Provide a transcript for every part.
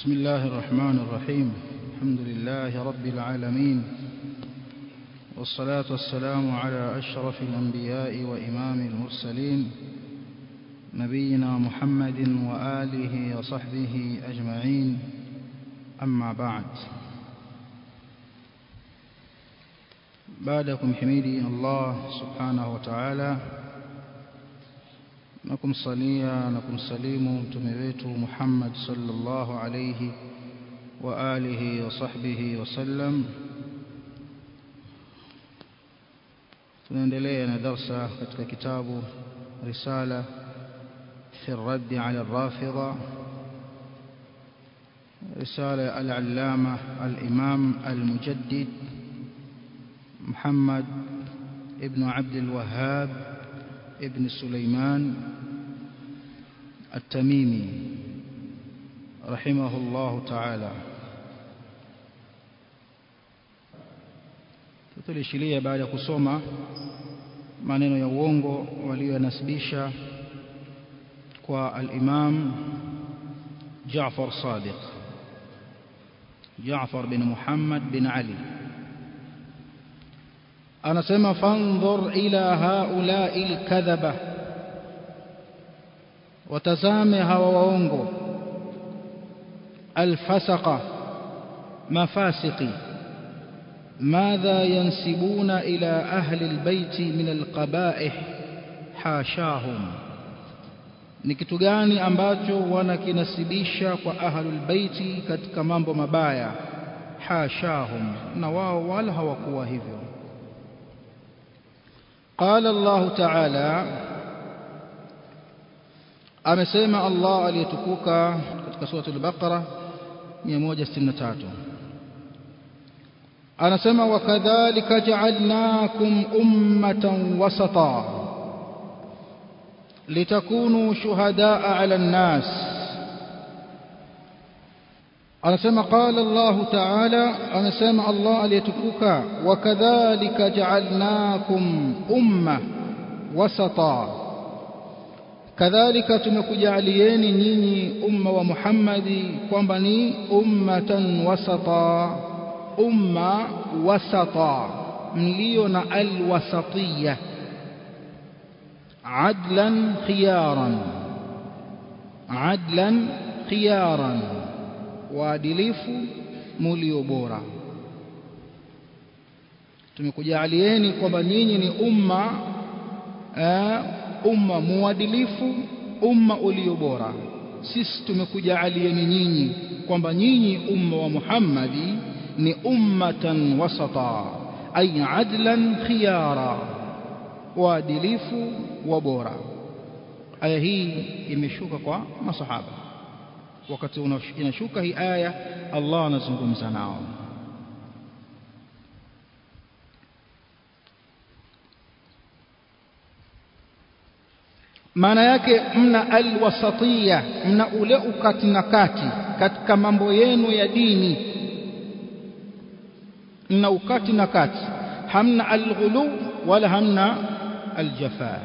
بسم الله الرحمن الرحيم الحمد لله رب العالمين والصلاة والسلام على أشرف الأنبياء وإمام المرسلين نبينا محمد وآله وصحبه أجمعين أما بعد بعدكم حميدي الله سبحانه وتعالى na kumsalia na kumsalimu mtume wetu Muhammad sallallahu alayhi wa alihi wa sahbihi wasallam tunaendelea na darsa katika kitabu risala fi الرد على الرافضة رسالة العلامة الإمام المجدد محمد ابن عبد الوهاب ابن سليمان التميمي رحمه الله تعالى tulishilia baada ya kusoma maneno ya uongo waliyonasibisha kwa al-Imam Jaafar Sadiq Jaafar bin Muhammad bin Ali anasema fandhur ila haula'i al-kadhaba watazame hawa waongo alfasaqa mafasiqi ماذا ينسبون إلى أهل البيت من القبائح حاشاهم ni kitu gani ambacho wanakinasibisha kwa ahlul baiti katika mambo mabaya hashahum na wao wala hawakuwa hivyo qala Allah ta'ala amesema Allah aliyetukuka katika sura al-Baqara 163 anasema wakadhalika ja'alnakum ummatan wasata litakunu shuhadaa 'ala an-nas anasema qala Allah ta'ala anasema Allah aliyetukuka wakadhalika ja'alnakum umma wasata kadhalika tumekujalieni nyinyi umma wa Muhammadi kwamba ni ummatan wasata umma wasata mlio na alwasatiyya adlan khiyaran adlan khiyaran waadilifu mulio bora tumekujalieni kwamba nyinyi ni umma umma muadilifu umma ulio bora sisi tumekujaalieni nyinyi kwamba nyinyi umma wa Muhammadi ni ummatan wasata ay adlan khiyara waadilifu wa bora aya hii imeshuka kwa masahaba wakati inashuka hii aya Allah anazungumza nao maana yake mna alwasatiyya mna ule ukati na kati katika mambo yenu ya dini mna ukati na kati hamna alghulu wala hamna aljafa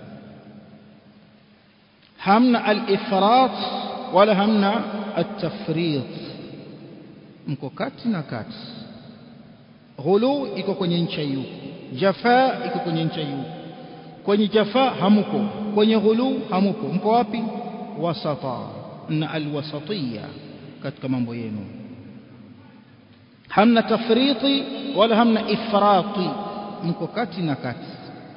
hamna alifrat wala hamna atafrit mko kati na kati ghulu iko kwenye ncha hiyo jafa iko kwenye ncha hiyo kwenye jafa hamuko kwenye ghulu hamuko mko wapi wasata na alwasatiyya katika mambo yenu hamna tafriti wala hamna ifrati mko kati na kati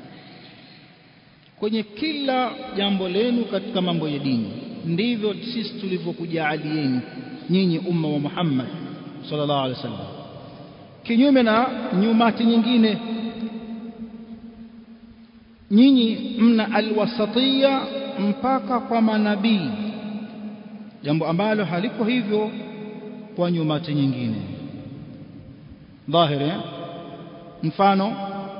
kwenye kila jambo lenu katika mambo ya dini ndivyo sisi tulivyokujaalieni nyinyi umma wa Muhammad sallallahu alaihi wasallam kinyume na nyumati nyingine nyinyi mna alwasatiyya mpaka kwa manabii jambo ambalo haliko hivyo kwa nyumati nyingine dhahiri mfano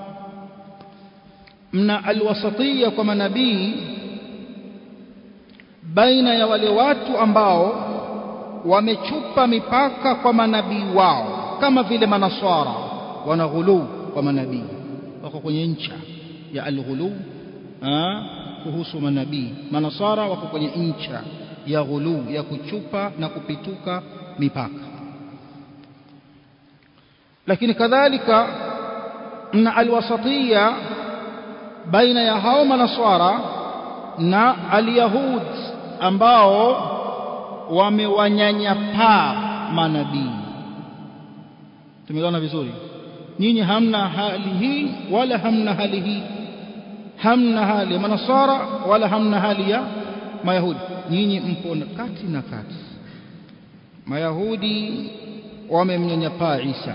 mna alwasatiyya kwa manabii baina ya wale watu ambao wamechupa mipaka kwa manabii wao kama vile manaswara wanaghulu kwa manabii wako kwenye ncha ya alghulu kuhusu manabii manasara wako kwenye ncha ya ghulu ya kuchupa na kupituka mipaka lakini kadhalika mna alwasatiya baina ya hao manaswara na alyahud ambao wamewanyanyapaa manabii tumeona vizuri nyinyi hamna hali hii wala hamna hali hii hamna hali ya manasara wala hamna hali ya mayahudi nyinyi mpo kati na kati mayahudi wamemnyanyapaa Isa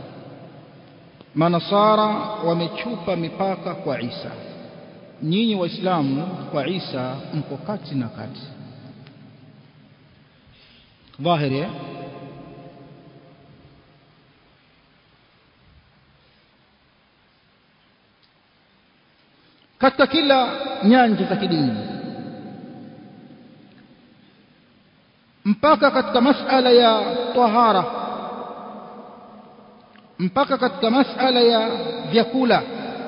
manasara wamechupa mipaka kwa Isa nyinyi waislamu kwa Isa mko kati na kati dhahiri katika kila nyanja za kidini mpaka katika masala ya tahara mpaka katika masala ya vyakula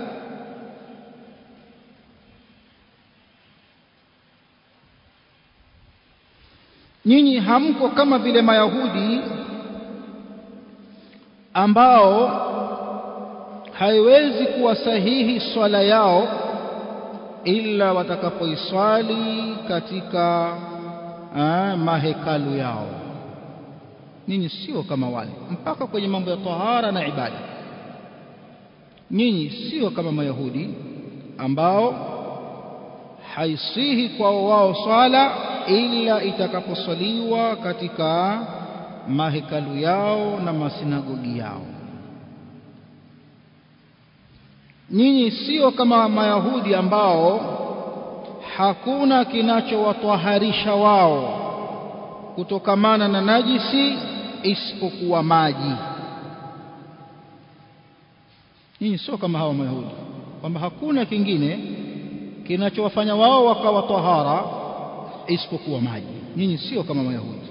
nyinyi hamko kama vile mayahudi ambao haiwezi kuwa sahihi swala yao ila watakapoiswali katika ah, mahekalu yao nyinyi sio kama wale mpaka kwenye mambo ya tahara na ibada nyinyi sio kama mayahudi ambao haisihi kwao wao swala ila itakaposwaliwa katika mahekalu yao na masinagogi yao nyinyi sio kama mayahudi ambao hakuna kinachowatwaharisha wao kutokamana na najisi isipokuwa maji nyinyi sio kama hawa mayahudi kwamba hakuna kingine kinachowafanya wao wakawa tahara isipokuwa maji nyinyi sio kama mayahudi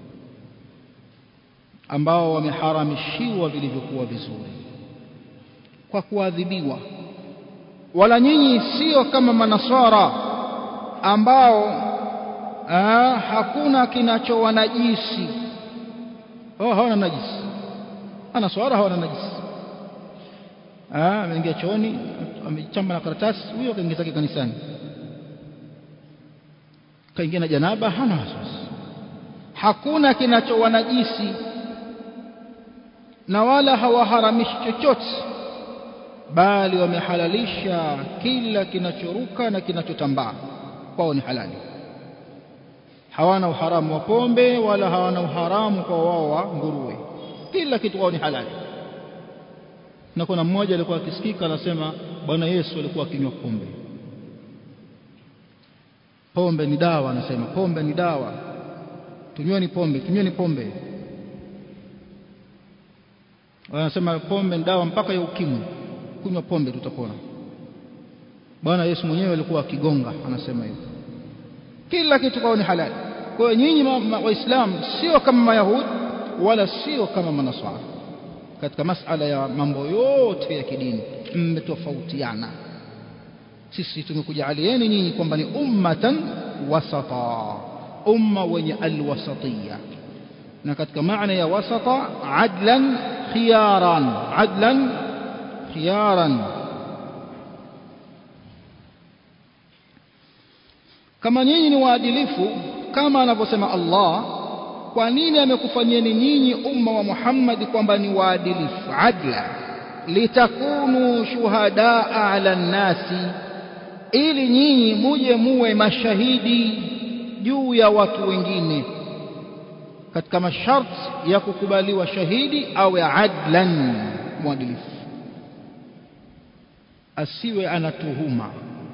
ambao wameharamishiwa vilivyokuwa vizuri kwa kuadhibiwa wala nyinyi sio kama manasara ambao aa, hakuna kinachowanajisi oh hawana najisi manasara hawana najisi ah ameingia chooni amechamba na karatasi huyo kaingia zake kanisani kaingia na janaba hana wasiwasi hakuna kinachowanajisi na wala hawaharamishi chochote bali wamehalalisha kila kinachoruka na kinachotambaa kwao ni halali hawana uharamu wa pombe wala hawana uharamu kwa wao wa nguruwe kila kitu kwao ni halali na kuna mmoja alikuwa akisikika anasema bwana Yesu alikuwa akinywa pombe pombe ni dawa anasema pombe ni dawa tunyweni pombe tunyweni pombe wanasema pombe ni dawa mpaka ya ukimwi kunywa pombe tutapona bwana Yesu mwenyewe alikuwa akigonga anasema hivyo kila kitu kwao ni halali kwa hiyo nyinyi waislamu sio kama mayahudi wala sio kama manaswara katika masala ya mambo yote ya kidini mmetofautiana sisi tumekujaalieni nyinyi kwamba ni ummatan wasata umma wenye alwasatiya na katika maana ya wasata adlan khiyaran adlan khiyaran kama nyinyi ni waadilifu kama anavyosema Allah kwa nini amekufanyeni nyinyi umma wa Muhammad kwamba ni waadilifu adla litakunu shuhadaa ala nnasi ili nyinyi muje muwe mashahidi juu ya watu wengine katika masharti ya kukubaliwa shahidi awe adlan mwadilifu asiwe anatuhuma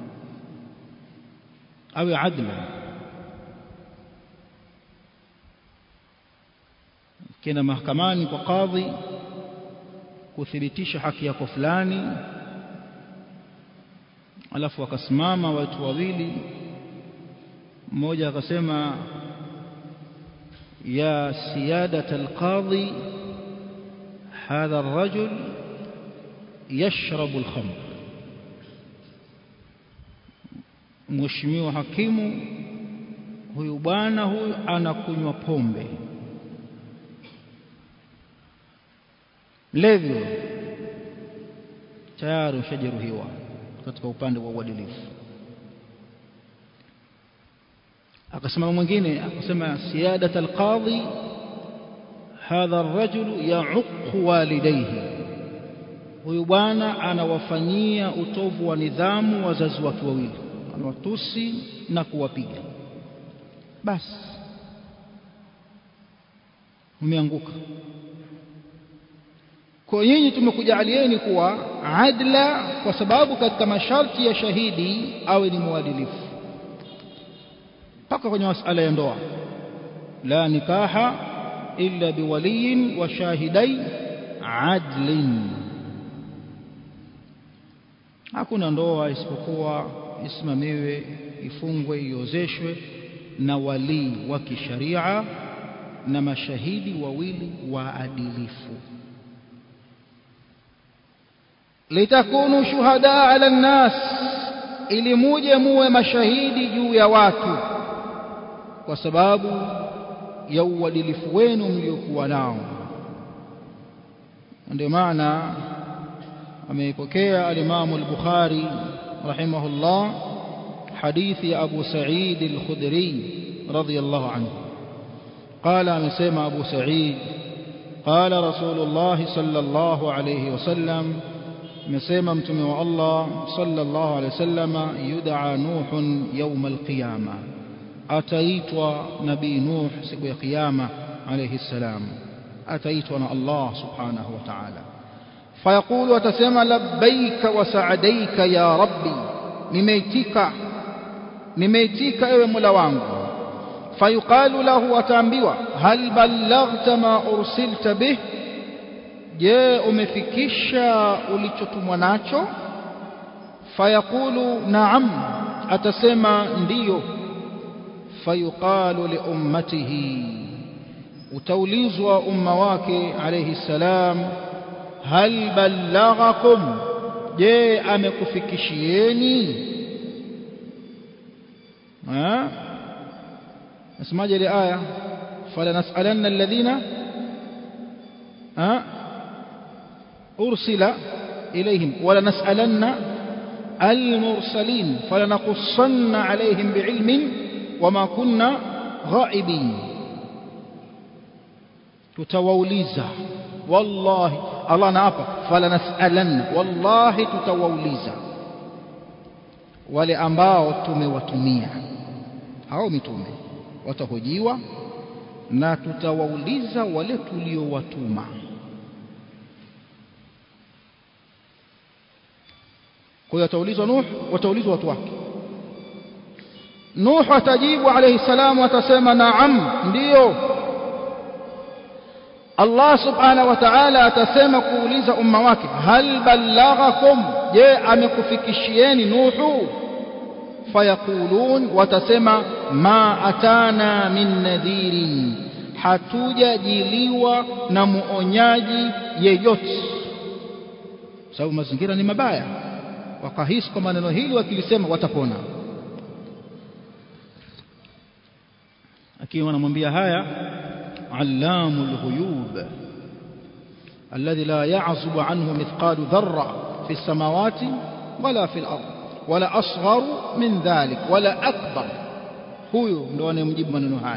awe adlan kenda mahakamani kwa kadhi kuthibitisha haki yako fulani alafu wakasimama watu wawili mmoja akasema ya siyadat alqadhi hadha الرجل يشرب الخمر mheshimiwa hakimu huyu bwana huyu anakunywa pombe mlevi tayari ushajeruhiwa katika upande wa uadilifu akasema mwingine akasema siyadat alqadhi hadha arrajulu yauqu walidayhi huyu bwana anawafanyia utovu wa nidhamu wazazi wake wawili anawatusi na kuwapiga basi umeanguka kwa nyinyi tumekujalieni kuwa adla kwa sababu katika masharti ya shahidi awe ni mwadilifu mpaka kwenye masala ya ndoa la nikaha illa biwaliyin wa shahidai adlin hakuna ndoa isipokuwa isimamiwe ifungwe iozeshwe na walii wa kisharia na mashahidi wawili waadilifu litakunu shuhada ala nnas ili muje muwe mashahidi juu ya watu kwa sababu ya uadilifu wenu mliokuwa nao ndio maana ameipokea alimamu al-Bukhari rahimahullah hadithi ya Abu Sa'id al-Khudri radiyallahu anhu قال amesema Abu Sa'id قال رسول الله صلى الله عليه وسلم amesema mtume wa Allah sallallahu alaihi wasallam yud'a nuh yawm al-qiyama ataitwa nabii nuh siku ya kiyama alayhi salam ataitwa na Allah subhanahu wa ta'ala fayaqulu atasema labbaika wa sa'adaika ya rabbi nimeitika nimeitika ewe mola wangu fayuqalu lahu ataambiwa hal ballaghta ma ursilta bih je umefikisha ulichotumwa nacho fayaqulu na'am atasema ndiyo fayuqalu li ummatihi utaulizwa umma wake alayhi salam hal ballaghakum je amekufikishieni ha nasemaje ile aya fala nas'alanna alladhina ha ursila ilayhim wala nas'alanna المرسلين فلنقصن عليهم بعلم وما كنا غائبين tutawauliza wallahi Allah anaapa fala nasalanna wallahi tutawauliza wale ambao tumewatumia hao mitume watahojiwa na tutawauliza wale tuliowatuma kwa hiyo ataulizwa Nuh wataulizwa watu wake Nuh atajibu alayhi salamu atasema naam ndiyo Allah subhanahu wa ta'ala atasema kuuliza umma wake hal ballaghakum je amekufikishieni nuhu fayaqulun watasema ma atana min nadhirin hatujajiliwa na muonyaji yeyote sababu mazingira ni mabaya wakahisi kwa maneno hili wakilisema watapona akiwa anamwambia haya علام الغيوب الذي لا يعزب عنه مثقال ذرة في السماوات ولا في الأرض ولا أصغر من ذلك ولا أكبر هو ndo anayemjibu maneno haya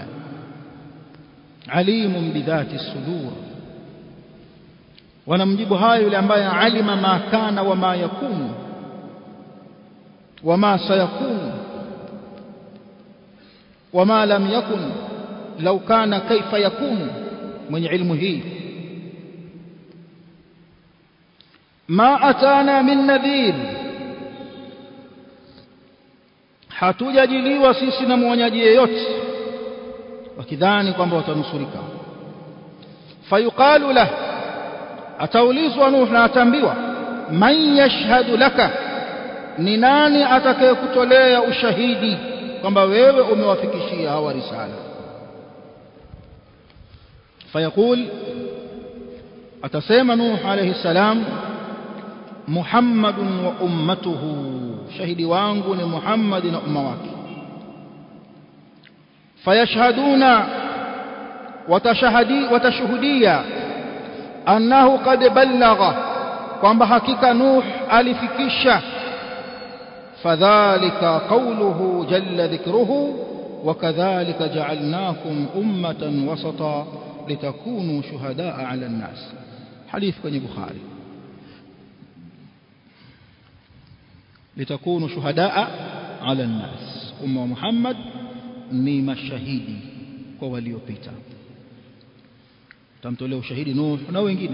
alimun bidhati sudur wanamjibu hayo yule ambaye alima ma kana wa ma yakunu wa ma sayakunu wa ma lam yakun لو كان كيف يكون من علم هي ما أتانا من نذير hatujajiliwa sisi na mwonyaji yeyote wakidhani kwamba watanusurika fayuqalu lah ataulizwa nuh na ataambiwa man yashhadu laka ni nani atakayekutolea ushahidi kwamba wewe umewafikishia hawa risala فيقول أتسيم نوح عليه السلام محمد وأمته شهد وانغ محمد وأمواك fayashhaduna watashahadi watashuhudia annahu qad ballagha kwamba hakika nuh alifikisha fadhalika qawluhu jalla dhikruhu وكذلك جعلناكم أمة وسطا لتكونوا شهداء على الناس حديث كني بخاري لتكونوا شهداء على الناس أمة محمد ni mashahidi kwa waliopita tamtolea ushahidi Nuh na wengine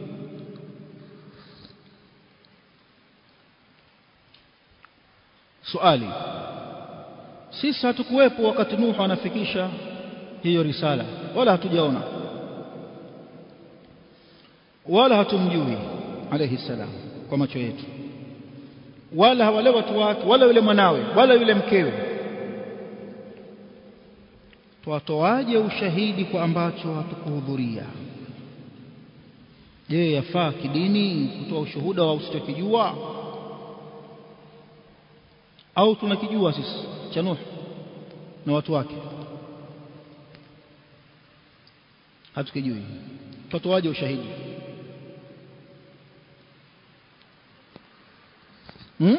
swali sisi hatukuwepo wakati Nuh anafikisha hiyo risala wala hatujaona wala hatumjui alayhi salam kwa macho yetu wala wale watu wake wala yule mwanawe wala yule mkewe twatoaje ushahidi kwa ambacho hatukuhudhuria je yafaa kidini kutoa ushuhuda wa usichokijua au tunakijua sisi cha Nuh na watu wake hatukijui twatoaje ushahidi hmm?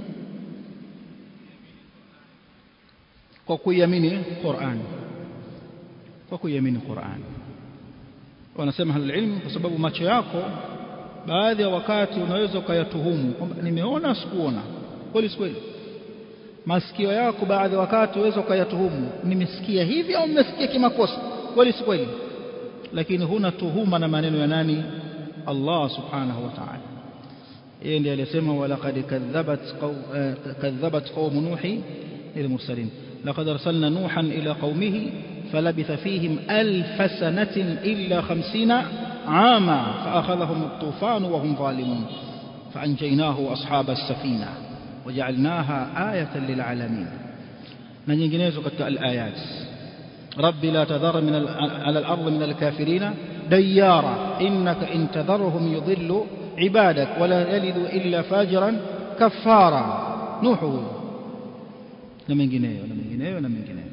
kwa kuiamini Qur'an kwa kuiamini Qur'an wanasema halal ilmu kwa sababu macho yako baadhi ya wakati unaweza ukayatuhumu kwamba nimeona sikuona kweli kweli masikio yako baadhi ya wakati unaweza ukayatuhumu nimesikia hivi au nimesikia kimakosa kweli si kweli lakini huna tuhuma na maneno ya nani Allah subhanahu wa ta'ala yeye ndiye aliyesema walaqad kadhabat kadhabat qaum nuhi lilmursalin laqad arsalna nuhan ila qaumihi فلبث فيهم ألف سنة إلا خمسين عاما فأخذهم الطوفان وهم ظالمون فأنجيناه وأصحاب السفينة وجعلناها آية للعالمين من ينجنيز الآيات رب لا تذر من على الأرض من الكافرين ديارا إنك إن تذرهم يضل عبادك ولا يلد إلا فاجرا كفارا نوح لمن جنيه ولمن جنيه ولمن جنيه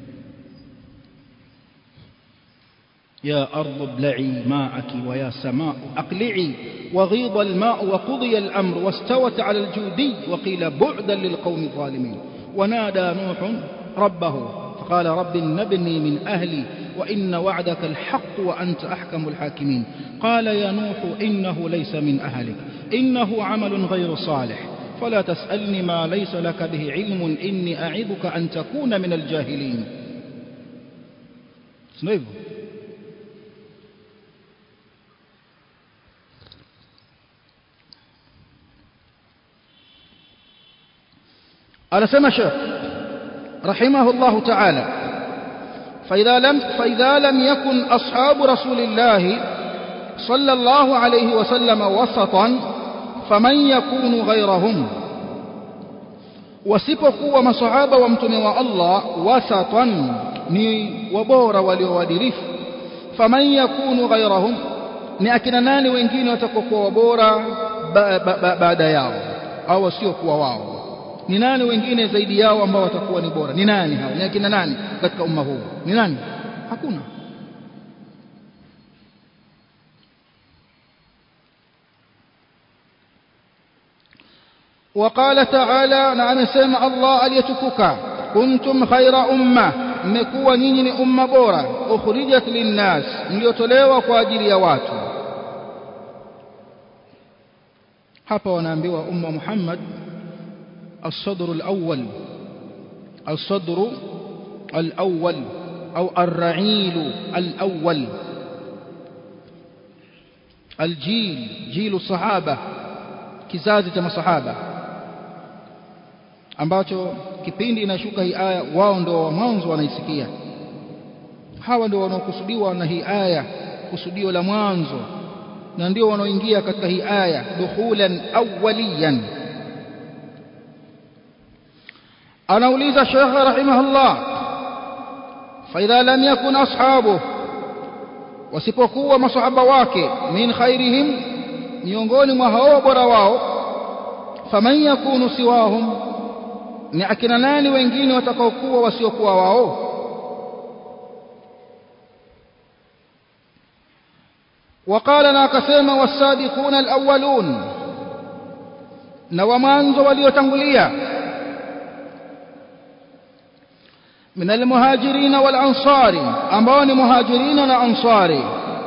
يا أرض ابلعي ماءك ويا سماء أقلعي وغيض الماء وقضي الأمر واستوت على الجودي وقيل بعدا للقوم الظالمين ونادى نوح ربه فقال رب نبني من أهلي وإن وعدك الحق وأنت أحكم الحاكمين قال يا نوح إنه ليس من أهلك إنه عمل غير صالح فلا تسألني ما ليس لك به علم إني أعظك أن تكون من الجاهلين سنويبه anasema Sheikh rahimahullah ta'ala فإذا لم فإذا لم يكن أصحاب رسول الله صلى الله عليه وسلم وسطا فمن يكون غيرهم wasipokuwa masahaba wa mtume wa Allah wasatan ni wabora waliowadirifu faman yakunu ghayrahum ni akina nani wengine watakokuwa wabora baada yao au wasiokuwa wao ni nani wengine zaidi yao ambao watakuwa ni bora ni nani hao ni akina nani katika umma huu ni nani hakuna وقال تعالى نعم سمع الله aliyatukuka kuntum khaira umma mmekuwa nyinyi ni umma bora ukhrijat linnas mliotolewa kwa ajili ya watu hapa wanaambiwa umma Muhammad الصدر الأول الصدر الأول أو الرعيل الأول الجيل جيل الصحابة kizazi cha masahaba ambacho kipindi inashuka hii aya wao ndio wa mwanzo wanaisikia hawa ndio wanaokusudiwa na hii aya kusudio la mwanzo na ndio wanaoingia katika hii aya dukhulan awwaliyan anauliza Sheikh rahimahullah faidha lam yakun ashabu wasipokuwa masahaba wake min khairihim miongoni mwa hao bora wao faman yakunu siwahum ni akina nani wengine watakaokuwa wasiokuwa wao وقال na akasema wasabiquna alawwalun na wa mwanzo waliotangulia min almuhajirin wal ansari ambao ni muhajirina na ansari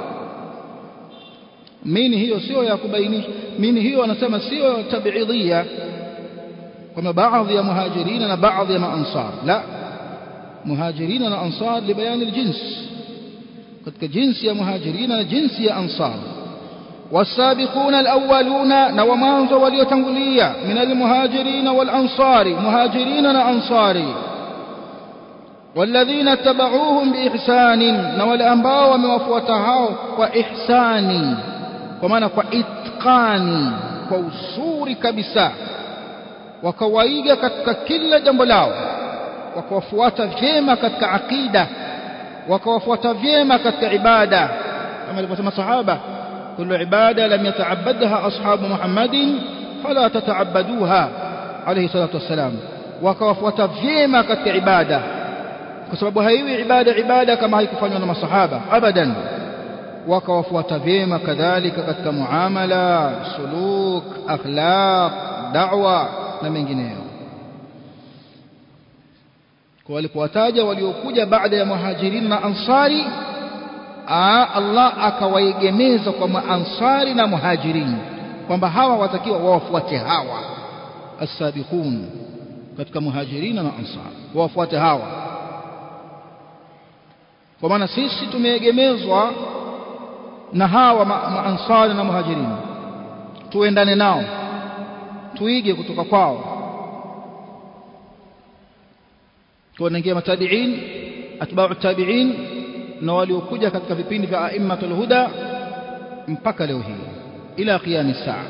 mini hiyo sio ya kubainisha mini hiyo anasema sio tabiidhia kwamba baadhi ya muhajirina na baadhi ya maansar la muhajirina na ansar libayani aljins katika jinsi ya muhajirina na jinsi ya ansar والسابقون الأولون نومانز وليتنقلية من المهاجرين والأنصار مهاجرين وأنصاري والذين اتبعوهم بإحسان نوالأنباء وموفوتها وإحسان ومعنى وإتقان وصور كبسا وكوaiga katika kila jambo lao wakawafuata vyema katika aqida wakawafuata vyema katika ibada kama alivyosema sahaba كل عبادة لم يتعبدها أصحاب محمد فلا تتعبدوها عليه الصلاة والسلام وكوفوة فيما كت عبادة كسبب هايوي عبادة عبادة كما هي كفانيون مع الصحابة أبدا وكوفوة فيما كذلك كت معاملة سلوك أخلاق دعوة لمن جنيه walipowataja waliokuja baada ya muhajirin na ansari Allah akawaegemeza kwa maansari na muhajirin kwamba hawa watakiwa wawafuate hawa as-sabiqun katika muhajirin na ansar wawafuate hawa kwa maana sisi tumeegemezwa na hawa maansari na muhajirin tuendane nao tuige kutoka kwao kwa naingia matabiin atba'u tabi'in na waliokuja katika vipindi vya aimmatul huda mpaka leo hii ila qiyam saa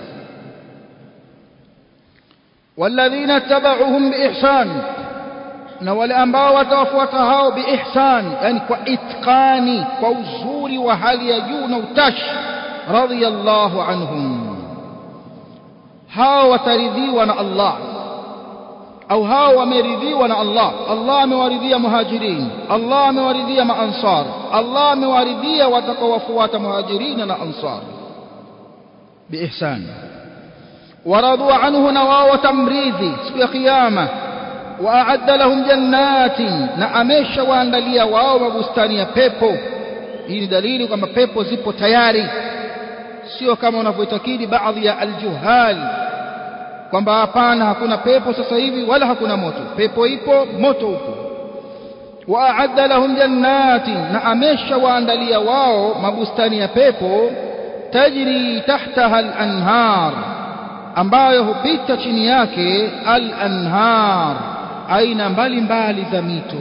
walladhina tabauhum biihsan na wale ambao watawafuata hao biihsan yani kwa itqani kwa uzuri wa hali ya juu na utashi radiyallahu anhum hao wataridhiwa na Allah au hao wameridhiwa na Allah Allah amewaridhia muhajirin Allah amewaridhia maansar Allah amewaridhia watakaowafuata muhajirin na ansar biihsan waradu anhu na wao watamridhi siku ya kiyama waadda lahum jannatin na amesha waandalia wao mabustani ya pepo hii ni dalili kwamba pepo zipo tayari sio kama wanavyoitakidi baadhi ya aljuhal kwamba hapana hakuna pepo sasa hivi wala hakuna moto pepo ipo moto upo waadda lahum jannatin na amesha waandalia wao mabustani ya pepo tajri tahtaha al-anhar ambayo hupita chini yake al-anhar aina mbalimbali za mito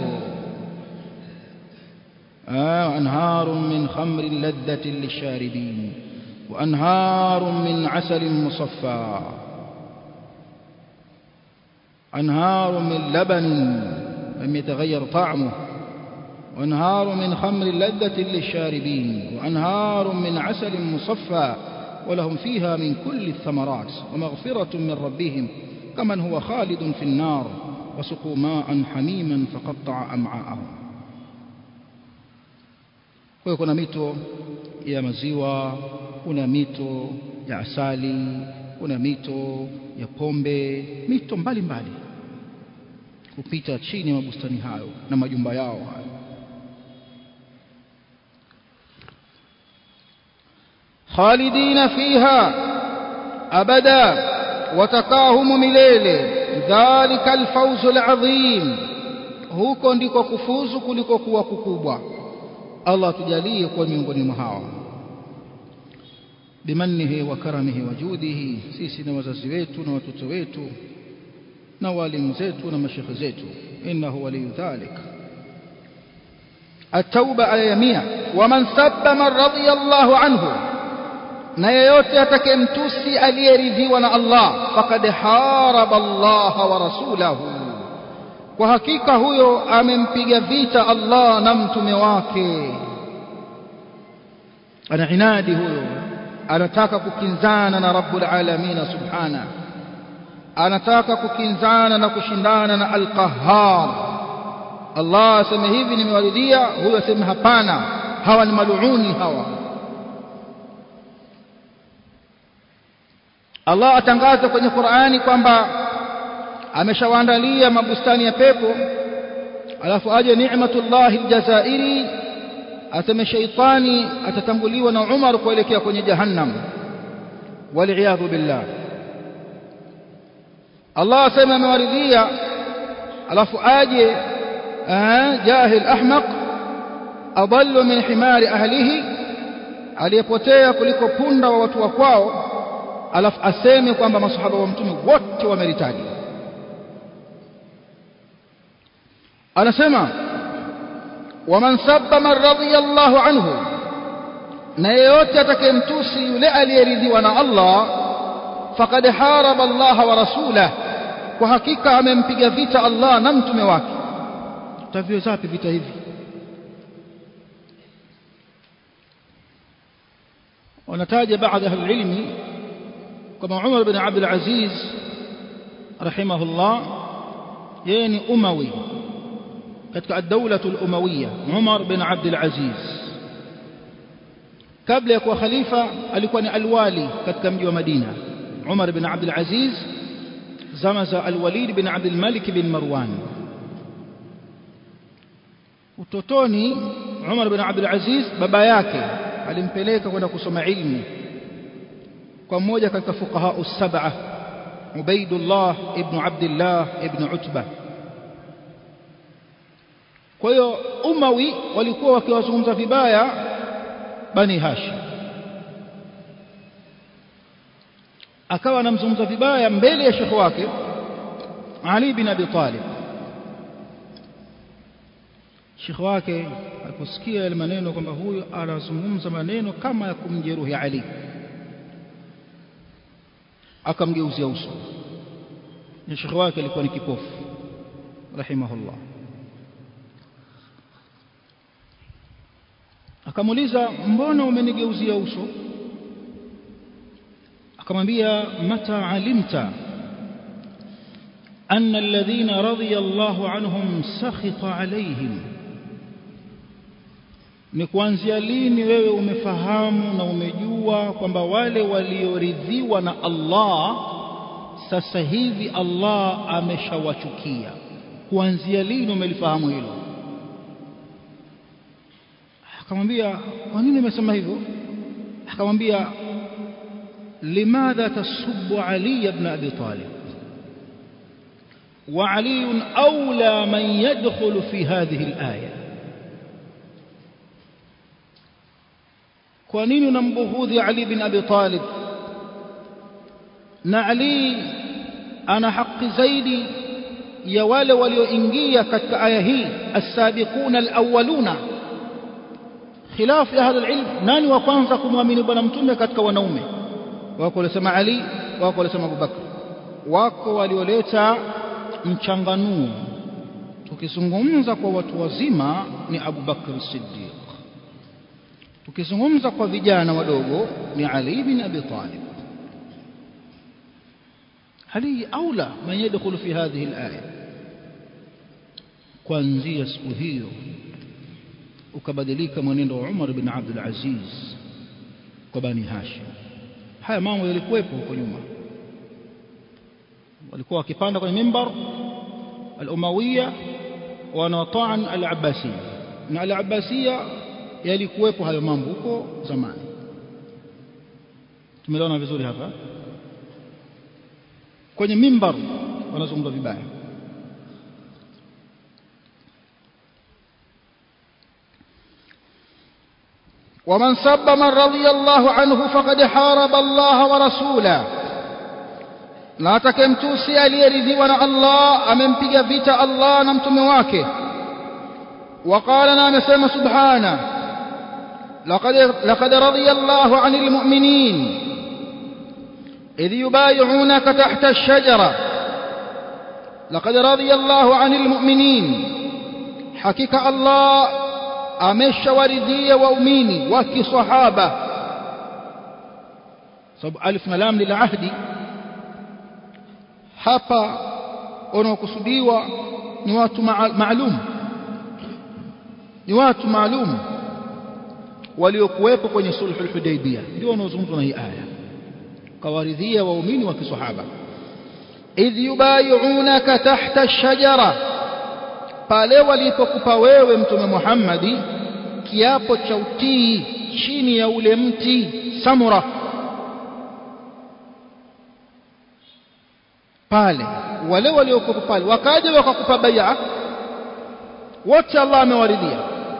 أنهار من خمر لذة للشاربين وأنهار من عسل مصفى أنهار من لبن لم يتغير طعمه وأنهار من خمر لذة للشاربين وأنهار من عسل مصفى ولهم فيها من كل الثمرات ومغفرة من ربهم كمن هو خالد في النار وسقوا ماء حميما فقطع أمعاءهم kwa kuna mito ya maziwa kuna mito ya asali kuna mito ya pombe mito mbalimbali kupita chini ya mabustani hayo na majumba yao hayo khalidina fiha abada watakahumu milele dhalika alfawzu alazim huko ndiko kufuzu kuliko kuwa kukubwa Allah tujalie kuwa miongoni mwa hawa bimanihi wa karamihi wa judihi sisi na wazazi wetu na watoto wetu na walimu zetu na mashekhe zetu innahu waliyu dhalik التوبة على يميع ومن سب من رضي الله عنه na yeyote atakayemtusi aliyeridhiwa na Allah faqad haraba Allah wa rasulahu kwa hakika huyo amempiga vita Allah na mtume wake ana inadi huyo anataka kukinzana na rabbul alamin subhana anataka kukinzana na kushindana na al-qahhar Allah aseme hivi nimewaridhia huyo aseme hapana hawa ni maluuni hawa Allah atangaza kwenye Qur'ani kwamba ameshawaandalia mabustani ya pepo alafu aje ni'matullahi aljazairi aseme shaitani atatanguliwa na Umar kuelekea kwenye jahannam waliyadhu billah Allah asema amewaridhia alafu aje jahil ahmaq adallu min himari ahlihi aliyepotea kuliko punda wa watu wa kwao alafu aseme kwamba masahaba wa mtume wote wameritaji anasema waman sabba man radiyallahu anhu na yeyote atakayemtusi yule aliyeridhiwa na Allah faqad haraba Allah wa rasulah kwa hakika amempiga vita Allah na mtume wake tavyo zapi vita hivi wanataja baadhi ya ilmi kama Umar bin Abdul Aziz rahimahullah yeye ni umawi katika ad-dawla al-umawiyya Umar bin Abdul Aziz kabla ya kuwa khalifa alikuwa ni alwali katika mji wa Madina Umar bin Abdul Aziz zama za al-Walid bin Abdul Malik bin Marwan utotoni Umar bin Abdul Aziz baba yake alimpeleka kwenda kusoma ilmu kwa mmoja katika fuqaha as-sab'a Ubaidullah ibn Abdullah ibn Utbah kwa hiyo Umawi walikuwa wakiwazungumza vibaya Bani Hashim akawa anamzungumza vibaya mbele ya shekhi wake Ali bin Abi Talib shekhi wake aliposikia yale maneno kwamba huyu anazungumza maneno kama ya kumjeruhi Ali akamgeuzia uso na shekhi wake alikuwa ni kipofu rahimahullah akamuuliza mbona umenigeuzia uso akamwambia mata alimta أن الذين رضي الله عنهم سخط عليهم ni kuanzia lini wewe umefahamu na umejua kwamba wale walioridhiwa na Allah sasa hivi Allah ameshawachukia kuanzia lini umelifahamu hilo akamwambia kwa nini umesema hivyo akamwambia limadha tasubbu ali ibn abi talib وعلي أولى من يدخل في هذه الآية kwa nini unambughudhi Ali bin Abi Talib na Ali ana haki zaidi ya wale walioingia katika aya hii as-sabiquna al-awwaluna khilaf ya ahli ilm nani wa kwanza kumwamini bwana mtume katika wanaume wako walisema Ali wako walisema Abu Bakr wako walioleta mchanganuo tukizungumza kwa watu wazima ni Abu Bakr Siddiq tukizungumza kwa vijana wadogo ni Ali bin Abi Talib Ali aula man yadkhulu fi hadhihi al-aya kuanzia siku hiyo ukabadilika mwenendo wa Umar bin Abdul Aziz kwa Bani Hashim haya mambo yalikuwepo huko nyuma walikuwa wakipanda kwenye mimbar al-Umawiya wanataan al-Abbasiyya na al-Abbasiyya yalikuwepo hayo mambo huko zamani tumeona vizuri hapa kwenye mimbar wanazungumza vibaya ومن سب من رضي الله عنه فقد حارب الله ورسوله na atakemtusi aliyeridhiwa na Allah amempiga vita Allah na mtume wake وقال na amesema subhana لقد لقد رضي الله عن المؤمنين إذ يبايعونك تحت الشجرة لقد رضي الله عن المؤمنين حقيقة الله أمش وردية وأميني وكي صحابة صب ألف ملام للعهد hapa wanaokusudiwa ni watu maalum ni watu maalum waliokuwepo kwenye sulhul hudaybiyah ndio wanaozungumzwa na hii aya kawaridhia waumini wa kisahaba idh yubayi'unaka tahta ash-shajara pale walipokupa wewe mtume Muhammadi kiapo cha utii chini ya ule mti samura pale wale waliokuwa pale wakaja wakakupa bai'a wote Allah amewaridhia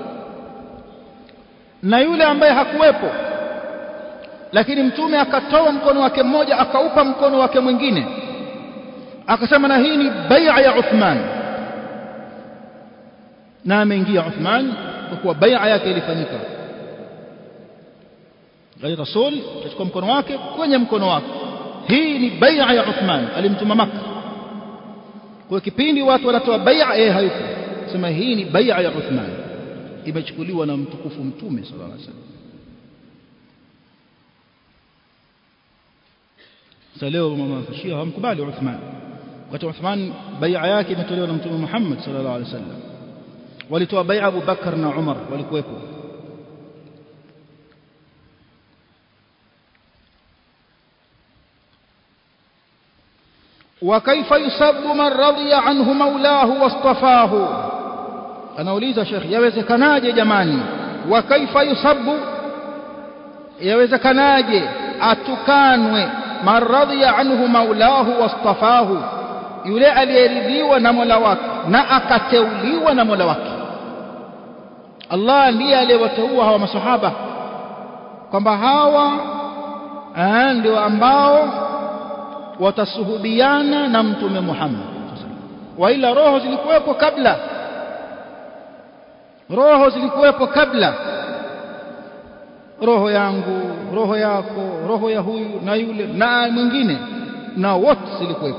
na yule ambaye hakuwepo lakini mtume akatoa mkono wake mmoja akaupa mkono wake mwingine akasema na hii ni bai'a ya Uthman na ameingia Uthman kwa kuwa bai'a yake ilifanyika gari rasul kachukua mkono wake kwenye mkono wake hii ni bai'a ya Uthman alimtuma Makka kwa kipindi watu wanatoa bai'a yeye hayupo sema hii ni bai'a ya Uthman imechukuliwa na mtukufu mtume sallallahu alaihi wasallam sasa leo mashia hawamkubali Uthman wakati Uthman bai'a yake imetolewa na mtume Muhammad sallallahu alaihi wasallam walitoa bai'a Abu Bakar na Umar walikuwepo وكيف يسب من رضي عنه مولاه واصطفاه anauliza Sheikh yawezekanaje jamani wa kaifa yusabu yawezekanaje atukanwe maradhiya anhu maulahu wastafahu yule aliyeridhiwa na Mola wake na akateuliwa na Mola wake Allah ndiye aliyewateua hawa masahaba kwamba hawa ndio ambao watasuhubiana na mtume Muhammad wa ila roho zilikuwepo kabla roho zilikuwepo kabla roho yangu roho yako roho ya huyu na yule na mwingine na wote zilikuwepo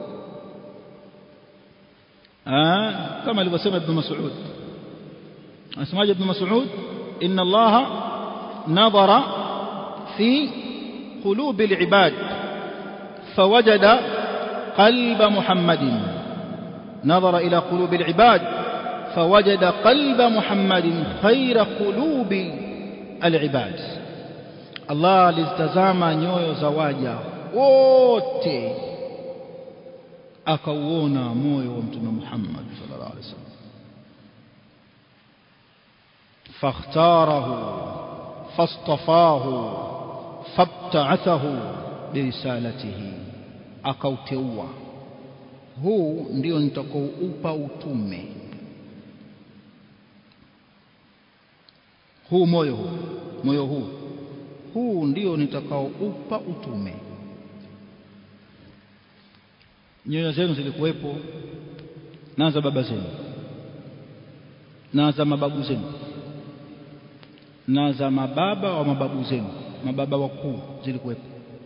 ah kama alivyosema ibn Mas'ud asemaje ibn Mas'ud inna Allah nadhara fi qulubi al-ibad فوجد قلب محمد نظر إلى قلوب العباد فوجد قلب محمد خير قلوب العباد الله lizitazama nyoyo za waja wote akauona moyo wa mtume Muhammad sallallahu alaihi wasallam فاختاره فاصطفاه فابتعثه birisalatihi akauteua huu ndio nitakaoupa utume huu moyo huu moyo huu huu ndio nitakaoupa utume nyoyo zenu zilikuwepo na za baba zenu na za mababu zenu na za mababa wa mababu zenu mababa wakuu zilikuwepo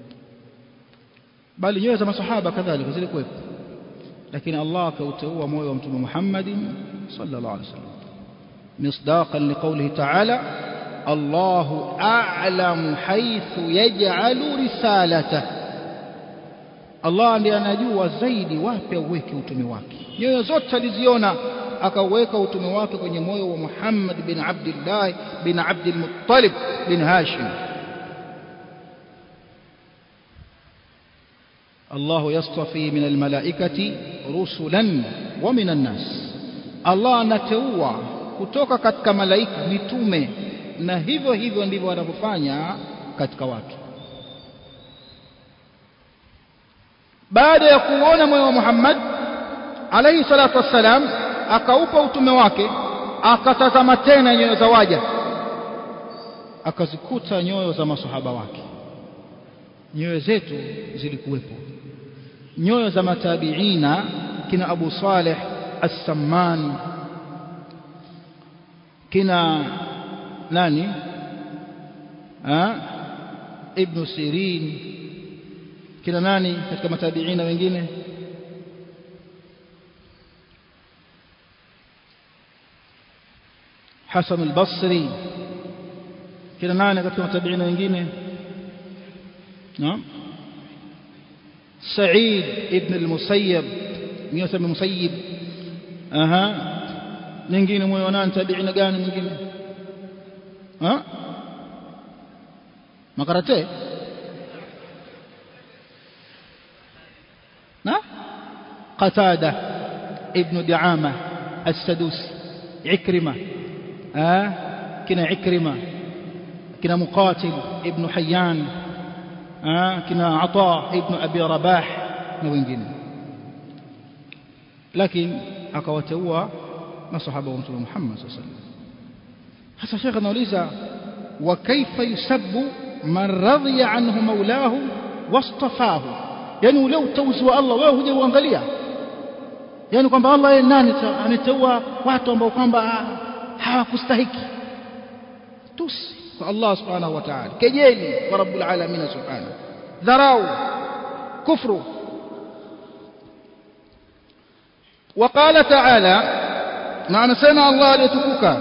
bali nyoyo za masahaba kadhalika zilikuwepo lakini Allah akauteua moyo wa mtume Muhammad sallallahu alaihi wasallam misdaqan liqawlihi ta'ala الله أعلم حيث يجعل رسالته Allah ndiye anajua zaidi wapi auweke utume wake nyoyo zote aliziona akauweka utume wake kwenye moyo wa Muhammad bin Abdullah bin Abdul Muttalib bin Hashim الله يصطفي من الملائكة رسلا ومن الناس الله anateua kutoka katika malaika mitume na hivyo hivyo ndivyo wanavyofanya katika watu baada ya kuona moyo wa Muhammad alayhi salatu wassalam akaupa utume wake akatazama tena nyoyo za waja akazikuta nyoyo za masahaba wake nyoyo zetu zilikuwepo nyoyo za matabiina kina Abu Saleh As-Samman kina nani ha? Ibn Sirin kina nani katika matabiina wengine Hasan al-Basri kina nani katika matabiina wengine naam سعيد ابن المسيب يسمى المسيب اها nyingine moyo nani tabiina gani mwingine ha makarate قتادة ابن دعامة السدوسي عكرمة آه كنا عكرمة كنا مقاتل ابن حيان آه كنا عطاء ابن أبي رباح وengine lakini akawateua masahaba wa mtume Muhammad sallallahu alaihi wasallam hasa shekhe anauliza wa kaifa yusabbu man radhiya anhu maulahu wastafahu yani ule utauzi wa Allah wewe huja uangalia yani kwamba Allah yeye nani ameteua watu ambao kwamba hawakustahiki tusi kwa Allah subhanahu wa ta'ala kejeli kwa rabbul alamin subhanahu dharau kufru وقال تعالى معنى سمع الله ليتكوك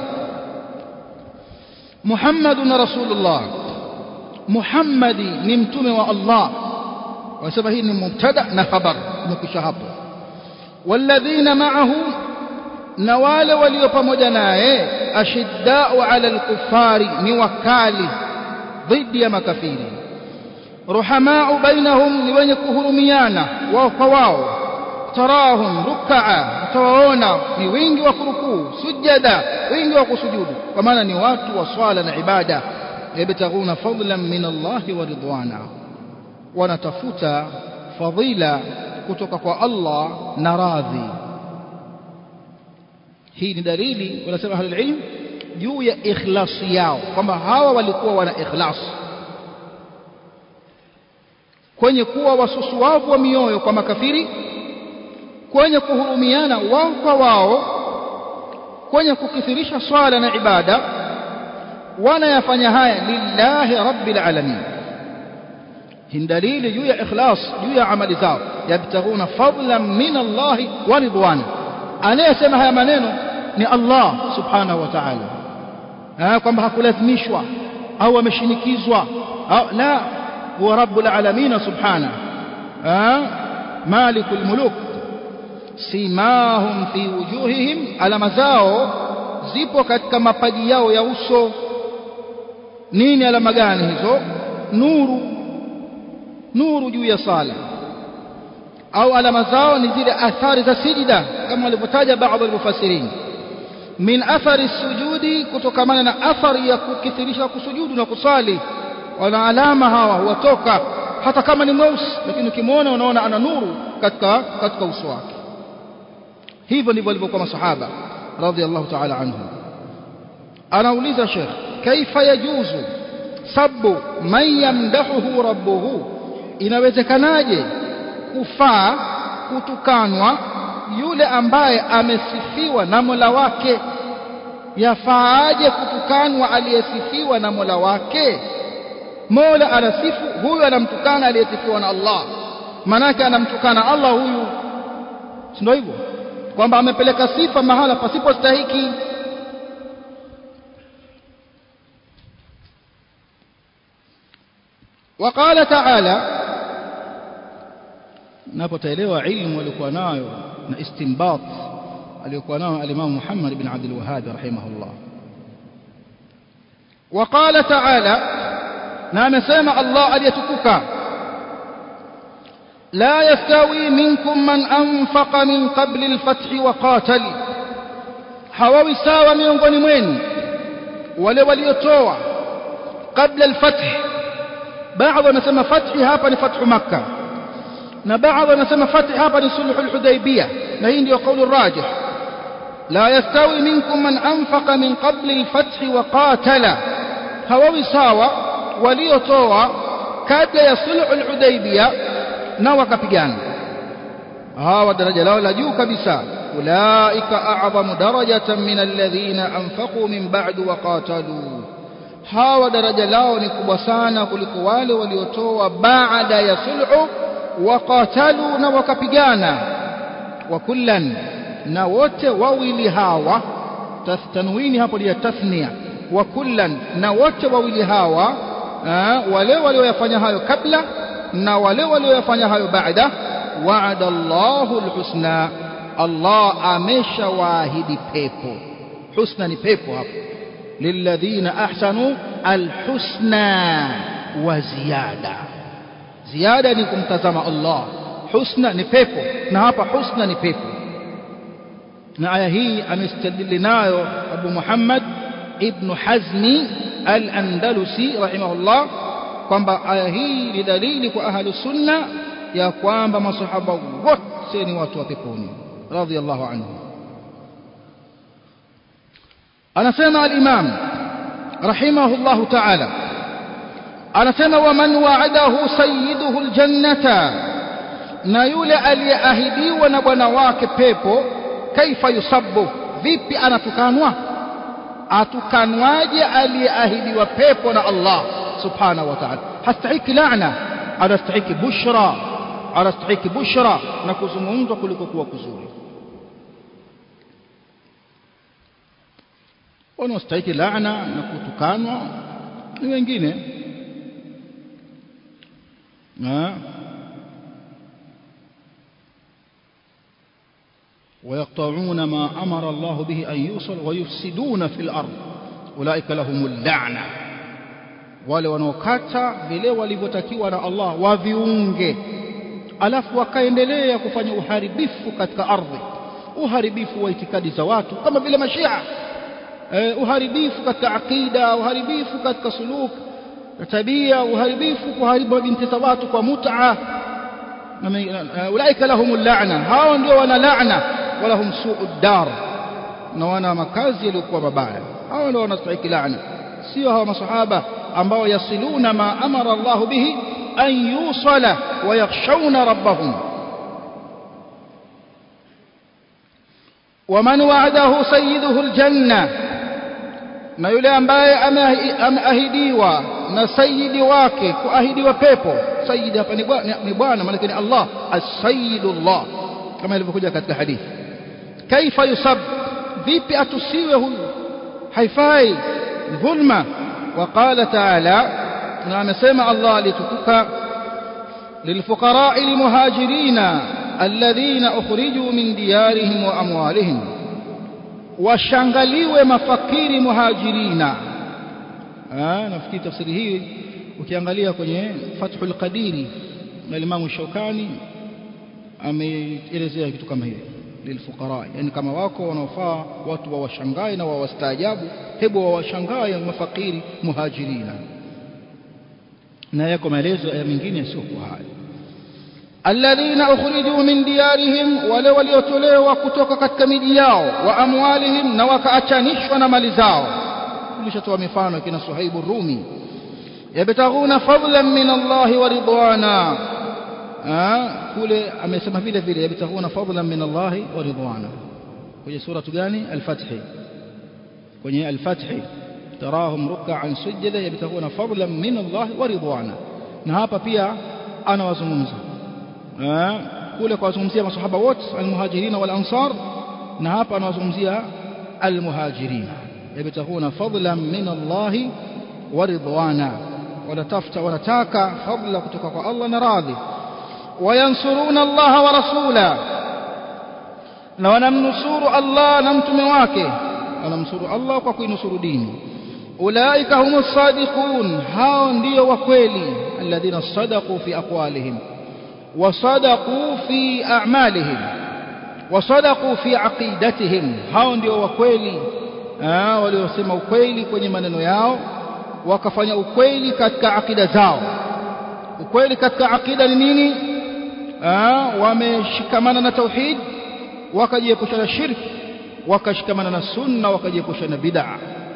محمد رسول الله محمد نمتم والله وسبب هي مبتدا خبر مكشهب والذين معه نوال وليو pamoja naye ashiddau ala alkufari ni wakali dhidi ya makafiri ruhamau bainahum ni wenye kuhurumiana wao kwa wao tarahum rukaa utawaona ni wingi wa kurukuu sujada wingi wa kusujudu kwa maana ni watu wa swala na ibada yabtaghuna fadlan min Allah wa ridwana wanatafuta fadhila kutoka kwa Allah na radhi hii ni dalili wanasema ahlul ilm juu ya ikhlasi yao kwamba hawa walikuwa wana ikhlas kwenye kuwa wasusuwavu wa mioyo kwa makafiri kwenye kuhurumiana wao kwa wao kwenye kukithirisha swala na ibada wanayafanya haya lillahi rabbil alamin hii dalili juu ya ikhlas juu ya amali zao yabtaghuna fadlan min Allah wa ridwana anayesema haya maneno ni Allah subhanahu wa ta'ala kwamba hakulazimishwa au ameshinikizwa la huwa rabbul alamin subhanahu malikul muluk simahum fi wujuhihim alama zao zipo katika mapaji yao ya uso nini alama gani hizo nuru nuru juu ya sala au alama zao ni zile athari za sijida kama walivyotaja baadhi walmufassirin min athari sujudi kutokamana na athari ya kukithirisha kusujudu na kusali wana alama hawa huwatoka hata kama ni mweusi lakini ukimwona unaona ana nuru katika katika uso wake hivyo ndivyo walivyokuwa masahaba radhiallahu ta'ala anhum anauliza sheikh kaifa yajuzu sabu man yamdahuhu rabbuhu inawezekanaje kufaa kutukanwa yule ambaye amesifiwa na Mola wake yafaaje kutukanwa aliyesifiwa na Mola wake Mola anasifu huyu anamtukana aliyesifiwa na Allah manake anamtukana Allah huyu si ndio hivyo kwamba amepeleka sifa mahala pasipostahiki وقال تعالى napotaelewa ilmu alikuwa nayo na istinbat aliyokuwa nayo al-Imam Muhammad ibn Abdul Wahhab rahimahullah وقال تعالى na amesema Allah aliyetukuka لا يستوي منكم من أنفق من قبل الفتح وقاتل hawawi sawa miongoni mwenu wale waliotoa kabla al-fath baadhi wanasema fathi hapa ni fathu makkah na baadhi wanasema fathi hapa ni sulhu al-hudaybiyah na hii ndio kauli rajih la yastawi minkum man anfaqa min qabli al-fath wa qatala hawawi sawa waliotoa kabla ya sulhu al-hudaybiyah na wakapigana hawa daraja lao la juu kabisa ulaika a'zamu darajatan min alladhina anfaqu min ba'du wa qatalu hawa daraja lao ni kubwa sana kuliko wale waliotoa baada ya sulhu waqatalu na wakapigana wa kullan na wote wawili hawa tanwini hapo ni tathnia wa kullan na wote wawili hawa wale walioyafanya hayo kabla na wale walioyafanya hayo baada wa'ada Allahu alhusna Allah ameshawaahidi pepo husna ni pepo hapo lilladhina ahsanu alhusna wa ziyada ziyada ni kumtazama Allah husna ni pepo na hapa husna ni pepo na aya hii amestadili nayo Abu Muhammad ibn Hazmi al-Andalusi rahimahullah kwamba aya hii ni dalili kwa ahlu sunna ya kwamba masahaba wote ni watu wa peponi radhiyallahu anhu anasema al-Imam rahimahullah ta'ala anasema waman wa'adahu sayyiduhu al-jannata na yule aliyeahidiwa na bwana wake pepo kaifa yusabbu vipi anatukanwa atukanwaje aliyeahidiwa pepo na Allah subhanahu wa ta'ala hastahiki laana anastahiki bushra anastahiki bushra na kuzungumzwa kuliko kuwa kuzuri wanaostahiki laana na kutukanwa ni wengine ويقطعون ما أمر الله به أن يوصل ويفسدون في الأرض أولئك لهم اللعنة wale wanaokata vile walivyotakiwa na Allah waviunge alafu wakaendelea kufanya uharibifu katika ardhi uharibifu wa itikadi za watu kama vile mashia eh, uharibifu katika akida uharibifu katika suluk tabia uharibifu kuharibu binti za watu kwa mut'a ulaika lahumul la'na hao ndio wana la'na walahum su'ud dar na wana makazi yaliyokuwa mabaya hao ndio wanastahili la'na sio hawa masahaba ambao yasiluna ma amara Allah bihi an yusala wa yakhshawna rabbahum ومن وعده سيده الجنة na yule ambaye ameahidiwa na sayidi wake kuahidiwa pepo sayidi hapa ni bwana maana ni Allah as-sayyidullah kama ilivyokuja katika hadithi kaifa yusab vipi atusiwe huyu haifai dhulma وقال تعالى نعم سمع الله لتكك للفقراء المهاجرين الذين أخرجوا من ديارهم وأموالهم washangaliwe mafakiri muhajirina ah nafikiri tafsiri hii ukiangalia kwenye Fathul Qadiri na Imam Shaukani ameelezea kitu kama hiyo lilfuqara yani kama wako wanaofaa watu wawashangae na wawastaajabu hebu wawashangae mafakiri muhajirina na yako maelezo ya mengine yasiokuwa haya alladhina ukhrijuu min diyarihim wale waliotolewa kutoka katika miji yao wa amwalihim na wakaachanishwa na mali zao tulishatoa mifano kina Suhaibu Rumi yabtaghuna fadlan min Allah wa ridwana kule amesema vile vile yabtaghuna fadlan min Allah wa ridwana kwenye sura gani al-Fath kwenye al-Fath tarahum ruk'an sujada yabtaghuna fadlan min Allah wa ridwana na hapa pia anawazungumza kule kwa wazungumzia masahaba wote almuhajirin wal ansar na hapa anawazungumzia almuhajirin yabtaghuna fadlan min Allah wa ridwana wanatafuta wanataka fadla kutoka kwa Allah na radhi wayansuruna Allah wa rasula na wanamnusuru Allah na mtume wake wanamnusuru Allah kwa kuinusuru dini ulaika humus sadiqun hao ndio wa kweli alladhina sadaqu fi aqwalihim وصدقوا في أعمالهم وصدقوا في عقيدتهم hao ndio wakweli waliosema ukweli kwenye maneno yao wakafanya ukweli katika akida zao ukweli katika akida ni nini wameshikamana na tauhid wakajiepusha na shirki wakashikamana na sunna wakajiepusha na bid'a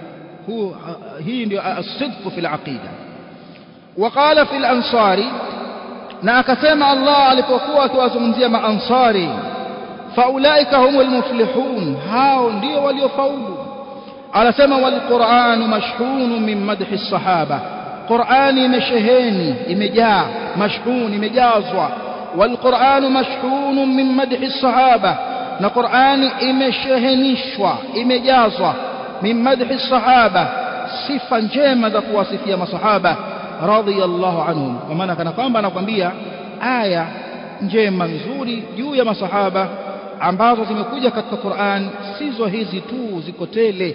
hii ndio as-sidq fi al-aqida وقال في الأنصار na akasema Allah alipokuwa akiwazungumzia maansari faulaika humul muflihun hao ndio waliofaulu anasema wal qur'anu mashhun min madhi sahaba qur'ani imesheheni imejaa mashhun imejazwa wal qur'anu mashhun min madhi sahaba na qur'ani imeshehenishwa imejazwa min madhi sahaba sifa njema za kuwasifia masahaba radhiyallahu anhum kwa maana kana kwamba anakwambia aya njema nzuri juu ya masahaba ambazo zimekuja katika Qur'an sizo hizi tu ziko tele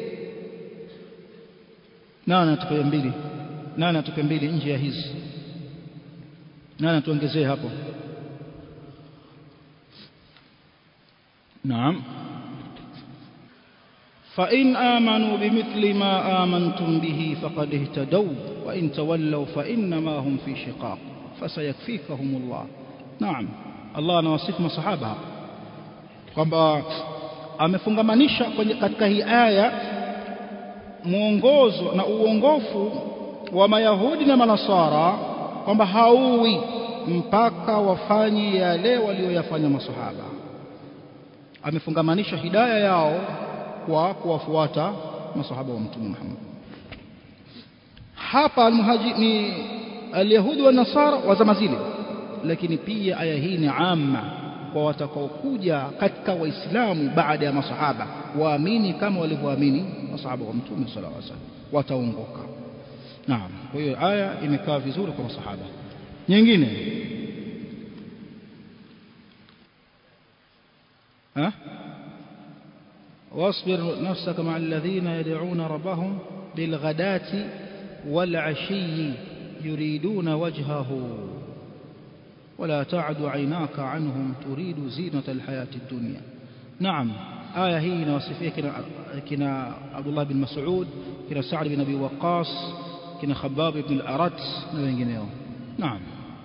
nani atupe mbili nani atupe mbili nje ya hizi nani tuongezee hapo نعم فإن آمنوا بمثل ما آمنتم به فقد اهتدوا وإن تولوا فإنما هم في شقاق فسيكفيكهم الله نعم الله anawasifu masahaba hapa kwamba amefungamanisha katika hii aya mwongozo na uongofu wa mayahudi na manasara kwamba hauwi mpaka wafanye yale walioyafanya masahaba amefungamanisha hidaya yao kwa kuwafuata masahaba wa mtume Muhammad hapa almuhaji ni alyahudi wa nasara wa zama zile lakini pia aya hii ni amma kwa watakaokuja katika waislamu baada ya masahaba waamini kama walivyoamini masahaba wa mtume sallallahu alaihi wasallam wataongoka naam kwa hiyo aya imekaa vizuri kwa masahaba nyingine ها واصبر نفسك مع الذين يدعون ربهم بالغداة والعشي يريدون وجهه ولا تعد عيناك عنهم تريد زينة الحياة الدنيا نعم آية هي نوصفية كنا, كنا عبد الله بن مسعود كنا سعد بن أبي وقاص كنا خباب بن الأرت نعم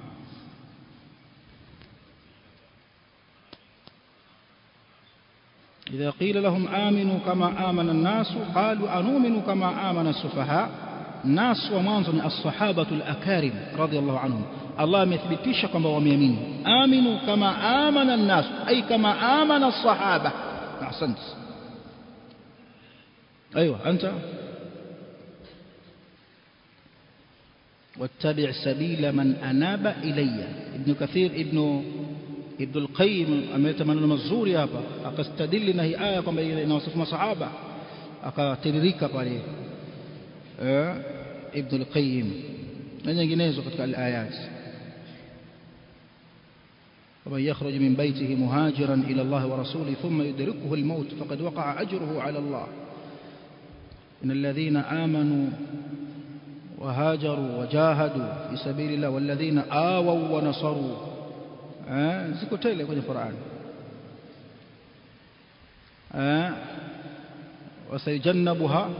إذا قيل لهم آمنوا كما آمن الناس قالوا أنؤمن كما آمن السفهاء الناس ومانزل الصحابة الأكارم رضي الله عنهم الله مثبتش كما وميمين آمنوا كما آمن الناس أي كما آمن الصحابة أحسنت أيوة أنت واتبع سبيل من أناب إلي ابن كثير ابن Ibn al-Qayyim ameleta maneno mazuri hapa akastadili na hii aya kwamba inawasifu masahaba akatiririka pale eh Ibn al-Qayyim na nyinginezo katika al-ayat ومن يخرج من بيته مهاجرا إلى الله ورسوله ثم يدركه الموت فقد وقع أجره على الله إن الذين آمنوا وهاجروا وجاهدوا في سبيل الله والذين آووا ونصروا ziko tele kwenye Qur'an وسيجنبها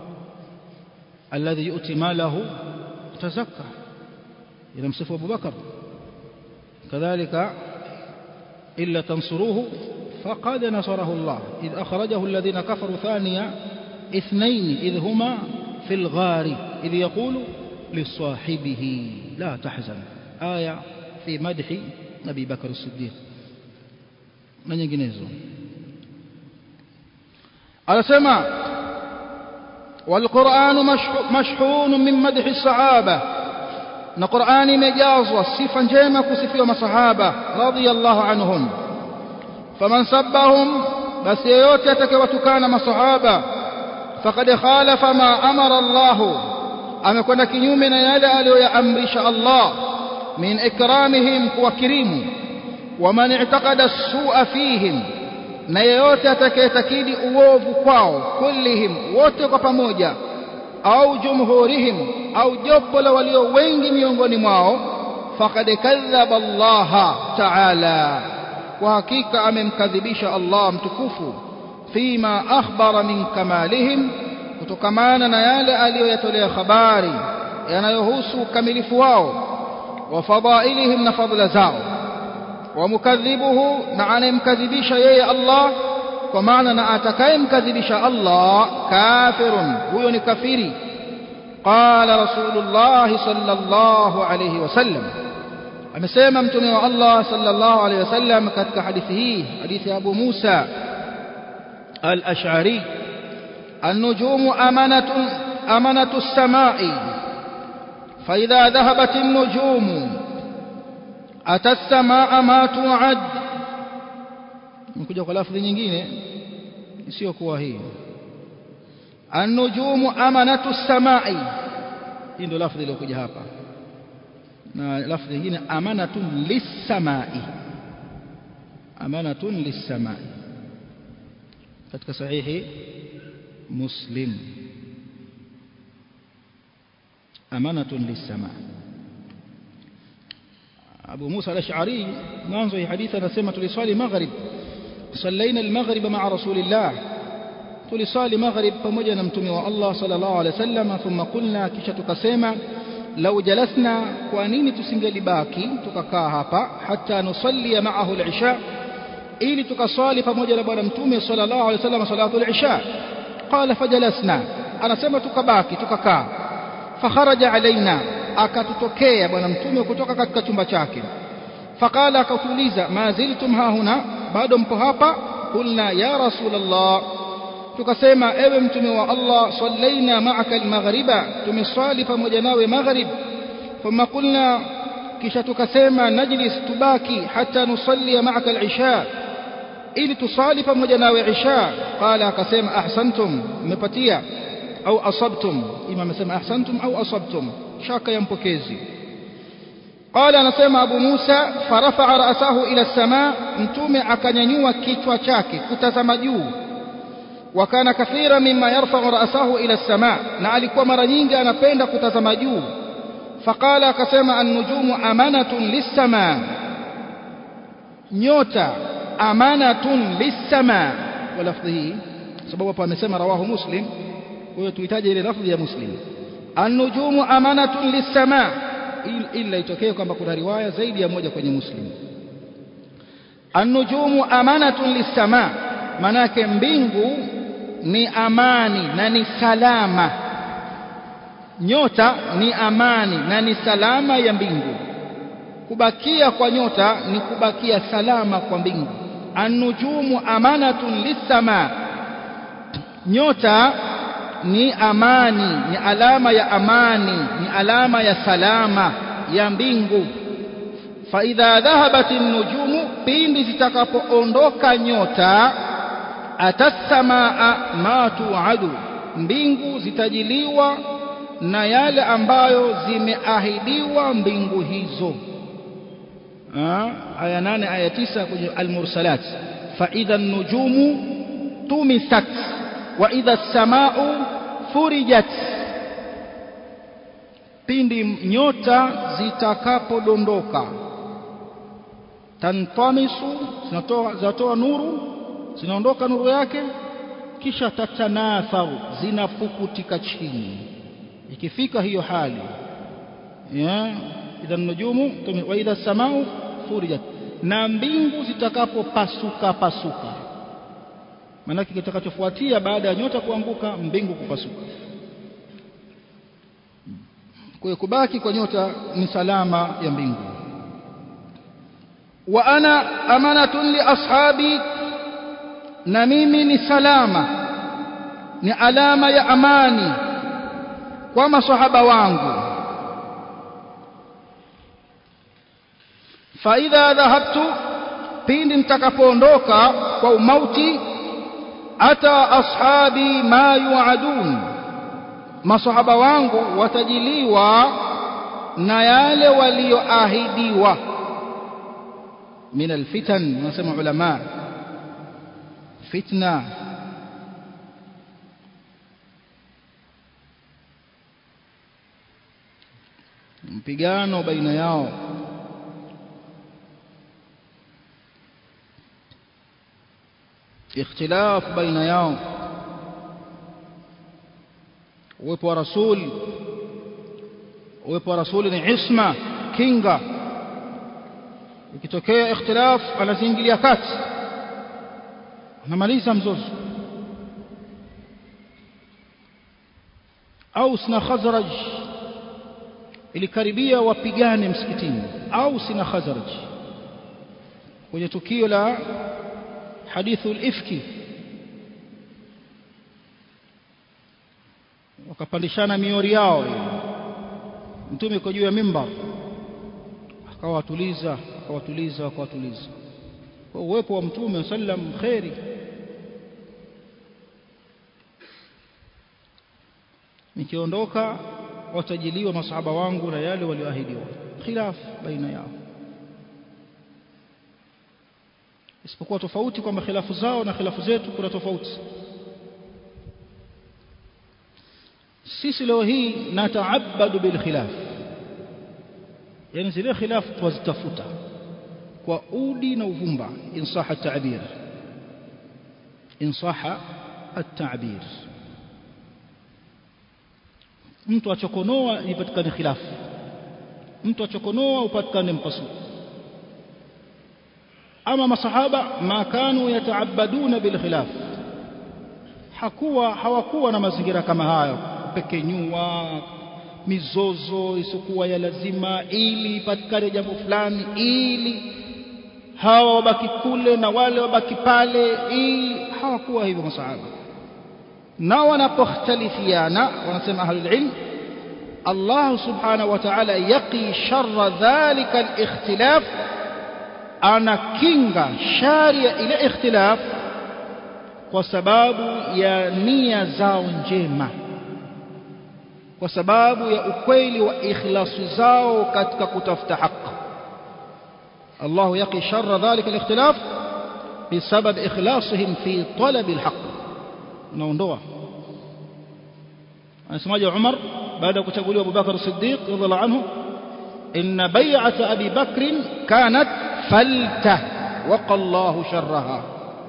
الذي يؤتي ماله تزكى إلى مصف أبو بكر كذلك إلا تنصروه فقد نصره الله إذ أخرجه الذين كفروا ثانية اثنين إذ هما في الغار إذ يقول لصاحبه لا تحزن آية في مدح أبي بكر الصديق na nyinginezo anasema walquranu mashhun min madhi sahaba na qurani imejazwa sifa njema kusifiwa masahaba radiyallahu anhum faman sabbahum basi yeyote atakayewatukana masahaba faqad khalafa ma amara Allah amekwenda kinyume na yale aliyoyaamrisha Allah من إكرامهم وكريم ومن اعتقد السوء فيهم na yeyote atakayetakidi uovu kwao kullihim wote kwa pamoja au jumhurihim au jopo la walio wengi miongoni mwao faqad kadhaba Allah ta'ala kwa hakika amemkadhibisha Allah mtukufu fima akhbara min kamalihim kutokamana na yale aliyoyatolea habari yanayohusu ukamilifu wao وفضائلهم نفضل زاو ومكذبه نعن مكذبش يي الله ومعنى نأتكي مكذبش الله كافر هو كفيري قال رسول الله صلى الله عليه وسلم amesema mtume wa Allah sallallahu alayhi wasallam katika hadithi hii hadithi ya Abu Musa al-Ash'ari an-nujumu amanatun amanatu as-sama'i فإذا ذهبت النجوم أتى السماء ما توعد نكوجا kwa lafzi nyingine isiyokuwa hii النجوم أمانة السماء hii ndio lafzi iliyokuja hapa na lafzi nyingine amanatun lis-samai amanatun lis-samai katika sahihi muslim amanatun lis-sama Abu Musa al-Ash'ari mwanzo hii hadithi anasema tuliswali maghrib صلينا المغرب مع رسول الله tulisali maghrib pamoja na mtume wa Allah sallallahu alaihi wasallam thumma qulna kisha tukasema lau jalasna kwa nini tusingelibaki tukakaa hapa hata nusalli ma'ahu al-isha ili tukaswali pamoja na bwana mtume sallallahu alaihi wasallam salatu al-isha qala fajalasna anasema tukabaki tukakaa fakharaja alaina akatutokea bwana mtume kutoka katika chumba chake faqala akatuuliza ma ziltum hahuna bado mpo hapa qulna ya rasulullah tukasema ewe mtume wa Allah sallaina ma'aka al-maghriba tumeswali pamoja nawe maghrib thumma qulna kisha tukasema najlis tubaki hata nusalli ma'aka al-isha ili tusali pamoja nawe isha qala akasema ahsantum mmepatia au asabtum ima amesema ahsantum au asabtum shaka ya mpokezi قال anasema Abu Musa farafa'a ra'sahu ila as-samaa mtume akanyanyua kichwa chake kutazama juu wakana kathira mimma yarfa'u ra'sahu ila as-samaa na alikuwa mara nyingi anapenda kutazama juu faqala akasema an-nujumu amanatun lis-samaa nyota amanatun lis-samaa wa lafdhi hii sababu hapa amesema rawahu muslim kwa hiyo tuhitaji ile lafdhi ya muslim an-nujumu amanatun lis-samaa ila itokee kwamba kuna riwaya zaidi ya moja kwenye muslim an-nujumu amanatun lis-samaa manake mbingu ni amani na ni salama nyota ni amani na ni salama ya mbingu kubakia kwa nyota ni kubakia salama kwa mbingu an-nujumu amanatun lis-samaa nyota ni amani ni alama ya amani ni alama ya salama ya mbingu fa idha dhahabat an-nujumu pindi zitakapoondoka nyota atasamaa ma tuadu mbingu zitajiliwa na yale ambayo zimeahidiwa mbingu hizo aya nane aya tisa kwenye almursalat fa idha an-nujumu tumisat wa idha as-samaa'u furijat pindi nyota zitakapodondoka tantamisu zinatoa zinatoa nuru zinaondoka nuru yake kisha tatanatharu zinapukutika chini ikifika hiyo hali ya idha nujumu wa idha samau furijat na mbingu zitakapopasuka pasuka maanake kitakachofuatia baada ya nyota kuanguka mbingu kupasuka kwa kubaki kwa nyota ni salama ya mbingu wa ana amanatun li ashabi na mimi ni salama ni alama ya amani kwa masahaba wangu faidha dhahabtu pindi mtakapoondoka kwa umauti ata ashabi ma yuadun masahaba wangu watajiliwa na yale walioahidiwa min alfitan wanasema ulama fitna mpigano baina yao ikhtilaf baina yao uwepo wa rasul uwepo wa rasuli ni isma kinga ikitokea ikhtilaf anaziingilia kati anamaliza mzozo Aus na Khazraj ilikaribia wapigane msikitini Aus na Khazraj kwenye tukio la hadithu al-ifki wakapandishana miori yao mtume yuko juu ya mimbar akawatuliza akawatuliza akawatuliza kwa uwepo wa mtume sallam khairi nikiondoka watajiliwa masahaba wangu na yale walioahidiwa khilaf baina yao isipokuwa tofauti kwamba khilafu zao na khilafu zetu kuna tofauti sisi leo hii nataabadu bil khilaf yani zile khilafu twazitafuta kwa udi na uvumba insaha tabir in saha at-ta'bir mtu achokonoa ipatikane khilafu mtu achokonoa upatikane mpasuko ama masahaba ma kanu yataabaduna bil khilaf hakuwa hawakuwa na mazingira kama hayo kupekenyua mizozo isokuwa ya lazima ili ipatikane jambo fulani ili hawa wabaki kule na wale wabaki pale ili hawakuwa hivyo masahaba na wanapokhtalifiana wanasema ahlul ilm Allah subhanahu wa ta'ala yaqi sharra dhalika al-ikhtilaf anakinga shari ya ile ikhtilaf kwa sababu ya nia zao njema kwa sababu ya ukweli wa ikhlasu zao katika kutafuta haki الله يقي شر ذلك الاختلاف بسبب إخلاصهم في طلب الحق نونdoa anasemaje Umar baada ya kuchaguliwa Abu Bakar Siddiq radhiallahu anhu inna bay'at Abi Bakr kanat falta waqa Allah sharraha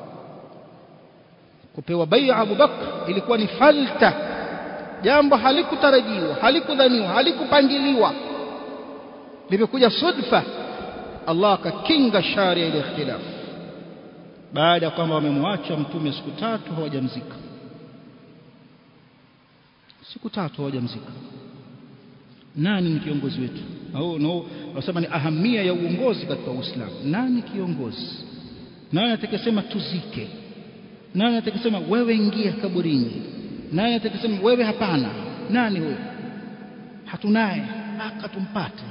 kupewa bai'a Abu Bakr ilikuwa ni falta jambo halikutarajiwa halikudhaniwa halikupangiliwa limekuja sudfa Allah akakinga shari ile ikhtilaf baada ya kwamba wamemwacha mtume siku tatu hawajamzika siku tatu hawajamzika nani ni kiongozi wetu au no wasema ni ahamia ya uongozi katika Uislamu nani kiongozi nani atakayesema tuzike nani atakayesema wewe ingia kaburini nani atakayesema wewe hapana nani huyo hatunaye mpaka tumpate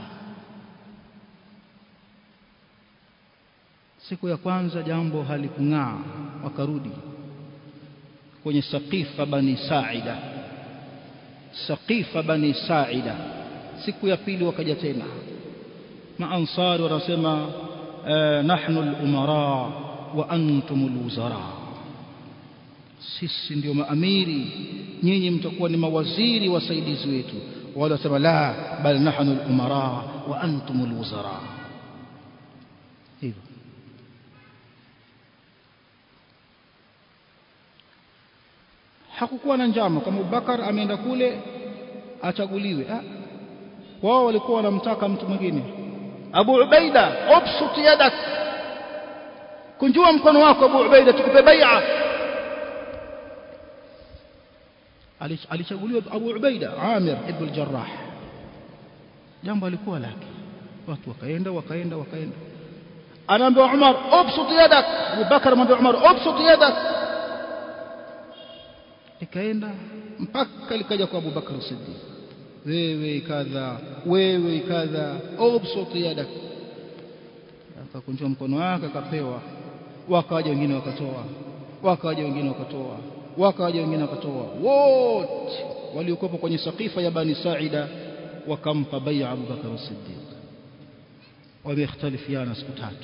siku ya kwanza jambo halikung'aa wakarudi kwenye saqifa bani saida saqifa bani saida siku ya pili wakaja tena maansari wanasema nahnu al-umara wa antum al-wuzara sisi ndio maamiri nyinyi mtakuwa ni mawaziri wasaidizi wetu wale wasema la bal nahnu al-umara wa antum al-wuzara hivyo hakukuwa na njama kama Abubakar ameenda kule achaguliwe ah wao walikuwa wanamtaka mtu mwingine Abu Ubaida ubsut yadak kunjua mkono wako Abu Ubaida tukupe bai'a alichaguliwa Abu Ubaida Amir ibn al-Jarrah jambo alikuwa lake watu wakaenda wakaenda wakaenda anaambia Umar ubsut yadak Abu Bakar anamwambia Umar ubsut yadak ikaenda mpaka likaja kwa Abu Bakar Siddiq wewe kadha wewe kadha ubsut yadak akakunjua mkono wake akapewa wakaja wengine wakatoa wakaja wengine wakatoa wakaja wengine wakatoa wote waliokuwa kwenye sakifa ya bani Saida wakampa bai'a Abu Bakar Siddiq wamekhtalifiana siku tatu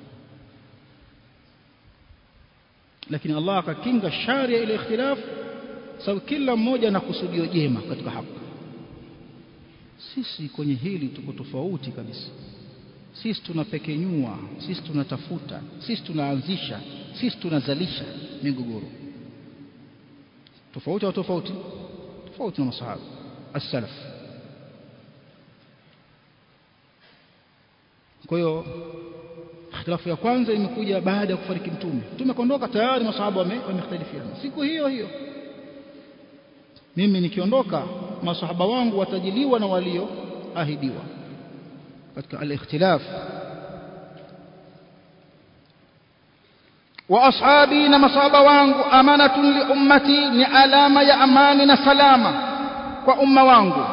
lakini Allah akakinga shari ile ikhtilaf sababu kila mmoja na kusudio jema katika haki sisi kwenye hili tuko tofauti kabisa sisi tunapekenyua sisi tunatafuta sisi tunaanzisha sisi tunazalisha migogoro tofauti au tofauti tofauti na masahaba as-salaf kwa hiyo ikhtilafu ya kwanza imekuja baada ya kufariki mtume mtume kaondoka tayari masahaba wamekhtalifiana siku hiyo hiyo mimi nikiondoka masahaba wangu watajiliwa na walioahidiwa katika al-ikhtilaf wa ashabi na masahaba wangu amanatun li ummati ni alama ya amani na salama kwa umma wangu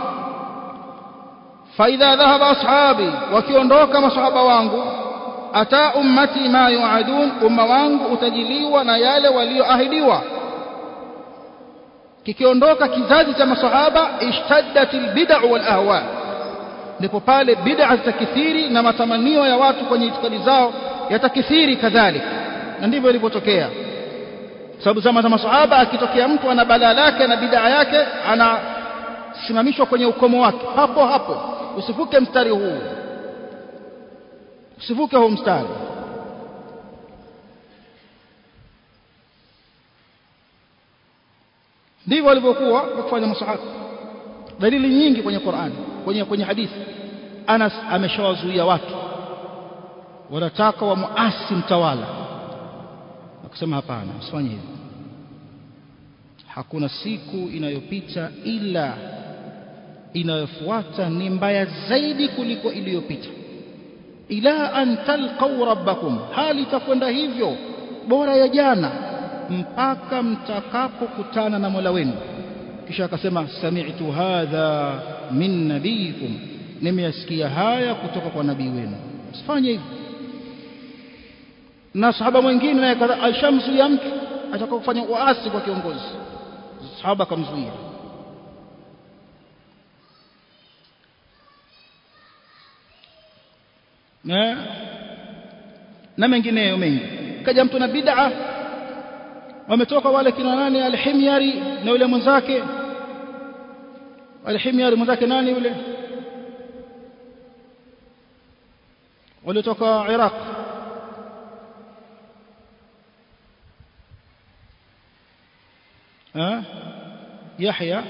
فإذا ذهب أصحابي wakiondoka masahaba wangu ata ummati ma yuadun umma wangu utajiliwa na yale walioahidiwa kikiondoka kizazi cha masahaba ishtaddat albid'u wal ahwa ndipo pale bid'a zitakithiri na matamanio ya watu kwenye itikadi zao yatakithiri kadhalika na ndivyo ilivyotokea sababu zama za masahaba akitokea mtu ana balaa lake na bid'a yake anasimamishwa kwenye ukomo wake hapo hapo usivuke mstari huu usivuke huu mstari ndivyo walivyokuwa wakifanya masahaba dalili nyingi kwenye Qur'an kwenye kwenye hadithi Anas ameshawazuia watu wanataka wamuasi mtawala akasema hapana usifanye hivyo hakuna siku inayopita ila inayofuata ni mbaya zaidi kuliko iliyopita ila an talqaw rabbakum hali itakwenda hivyo bora ya jana mpaka mtakapokutana na Mola wenu kisha akasema sami'tu hadha min nabiyikum nimeyasikia haya kutoka kwa nabii wenu usifanye hivyo na sahaba mwingine naye alishamzuia mtu atakao kufanya uasi kwa kiongozi sahaba akamzuia na na mengineyo mengi kaja mtu na bid'a wametoka wale kina nani alhimyari na yule mwenzake alhimyari mwenzake nani yule walitoka Iraq ها يحيى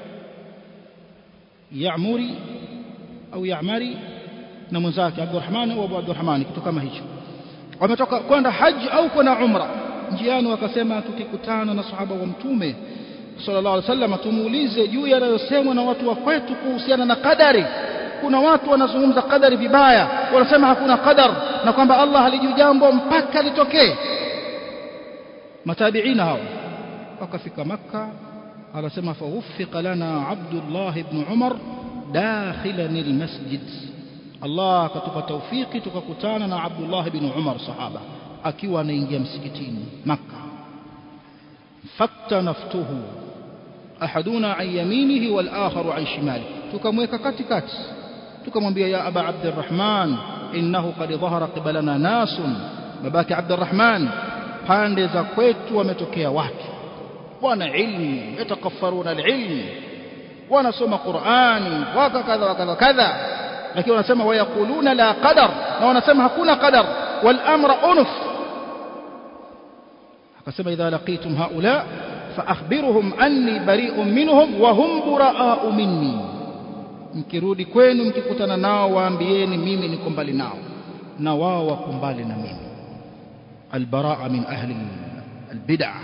يعمري au Ya'mari na mwenzake Abdurrahman au Abu Abdurrahman kitu kama hicho wametoka kwenda haji au kwenda umra njiani wakasema tukikutana na sahaba wa mtume sallallahu alaihi wasallam tumuulize juu yanayosemwa na watu wa kwetu kuhusiana na kadari kuna watu wanazungumza kadari vibaya wanasema hakuna qadar na kwamba Allah halijui jambo mpaka litokee matabiina hao wakafika makka anasema fawuffiqa lana abdullah ibn umar dakhilan almasjid Allah akatupa taufiki tukakutana na Abdullah ibn Umar sahaba akiwa anaingia msikitini Makka fattanaftuhu ahaduna an yaminihi wal akharu an shimali tukamweka katikati tukamwambia ya aba abdurrahman innahu qad dhahara qibalana nasun babaki abdurrahman pande za kwetu wametokea watu wana ilmu yatakaffaruna alilm wanasoma qurani waka kadha wakadha kadha lakini wanasema wayakuluna la qadar na wanasema hakuna qadar wal amra unuf akasema idha laqitum haula فأخبرهم أني بريء منهم وهم براء مني mkirudi kwenu mkikutana nao waambieni mimi niko mbali nao na wao wako mbali na mimi albaraa min ahli albid'ah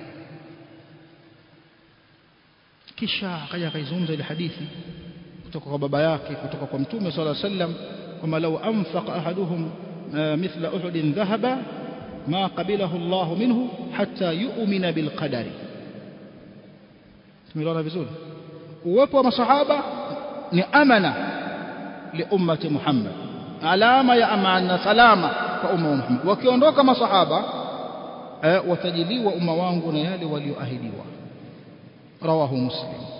kisha akaja akaizungumza ile hadithi kutoka kwa baba yake kutoka kwa mtume sallallahu alaihi wasallam kwamba law anfaqa ahaduhum mithla uhudin dhahaba ma qabilahu Allah minhu hatta yu'mina bil qadari tumeelewana vizuri uwepo wa masahaba ni amana li ummati Muhammad alama ya amana salama kwa umma wa Muhammad wakiondoka masahaba watajiliwa umma wangu na yale walioahidiwa rawahu muslim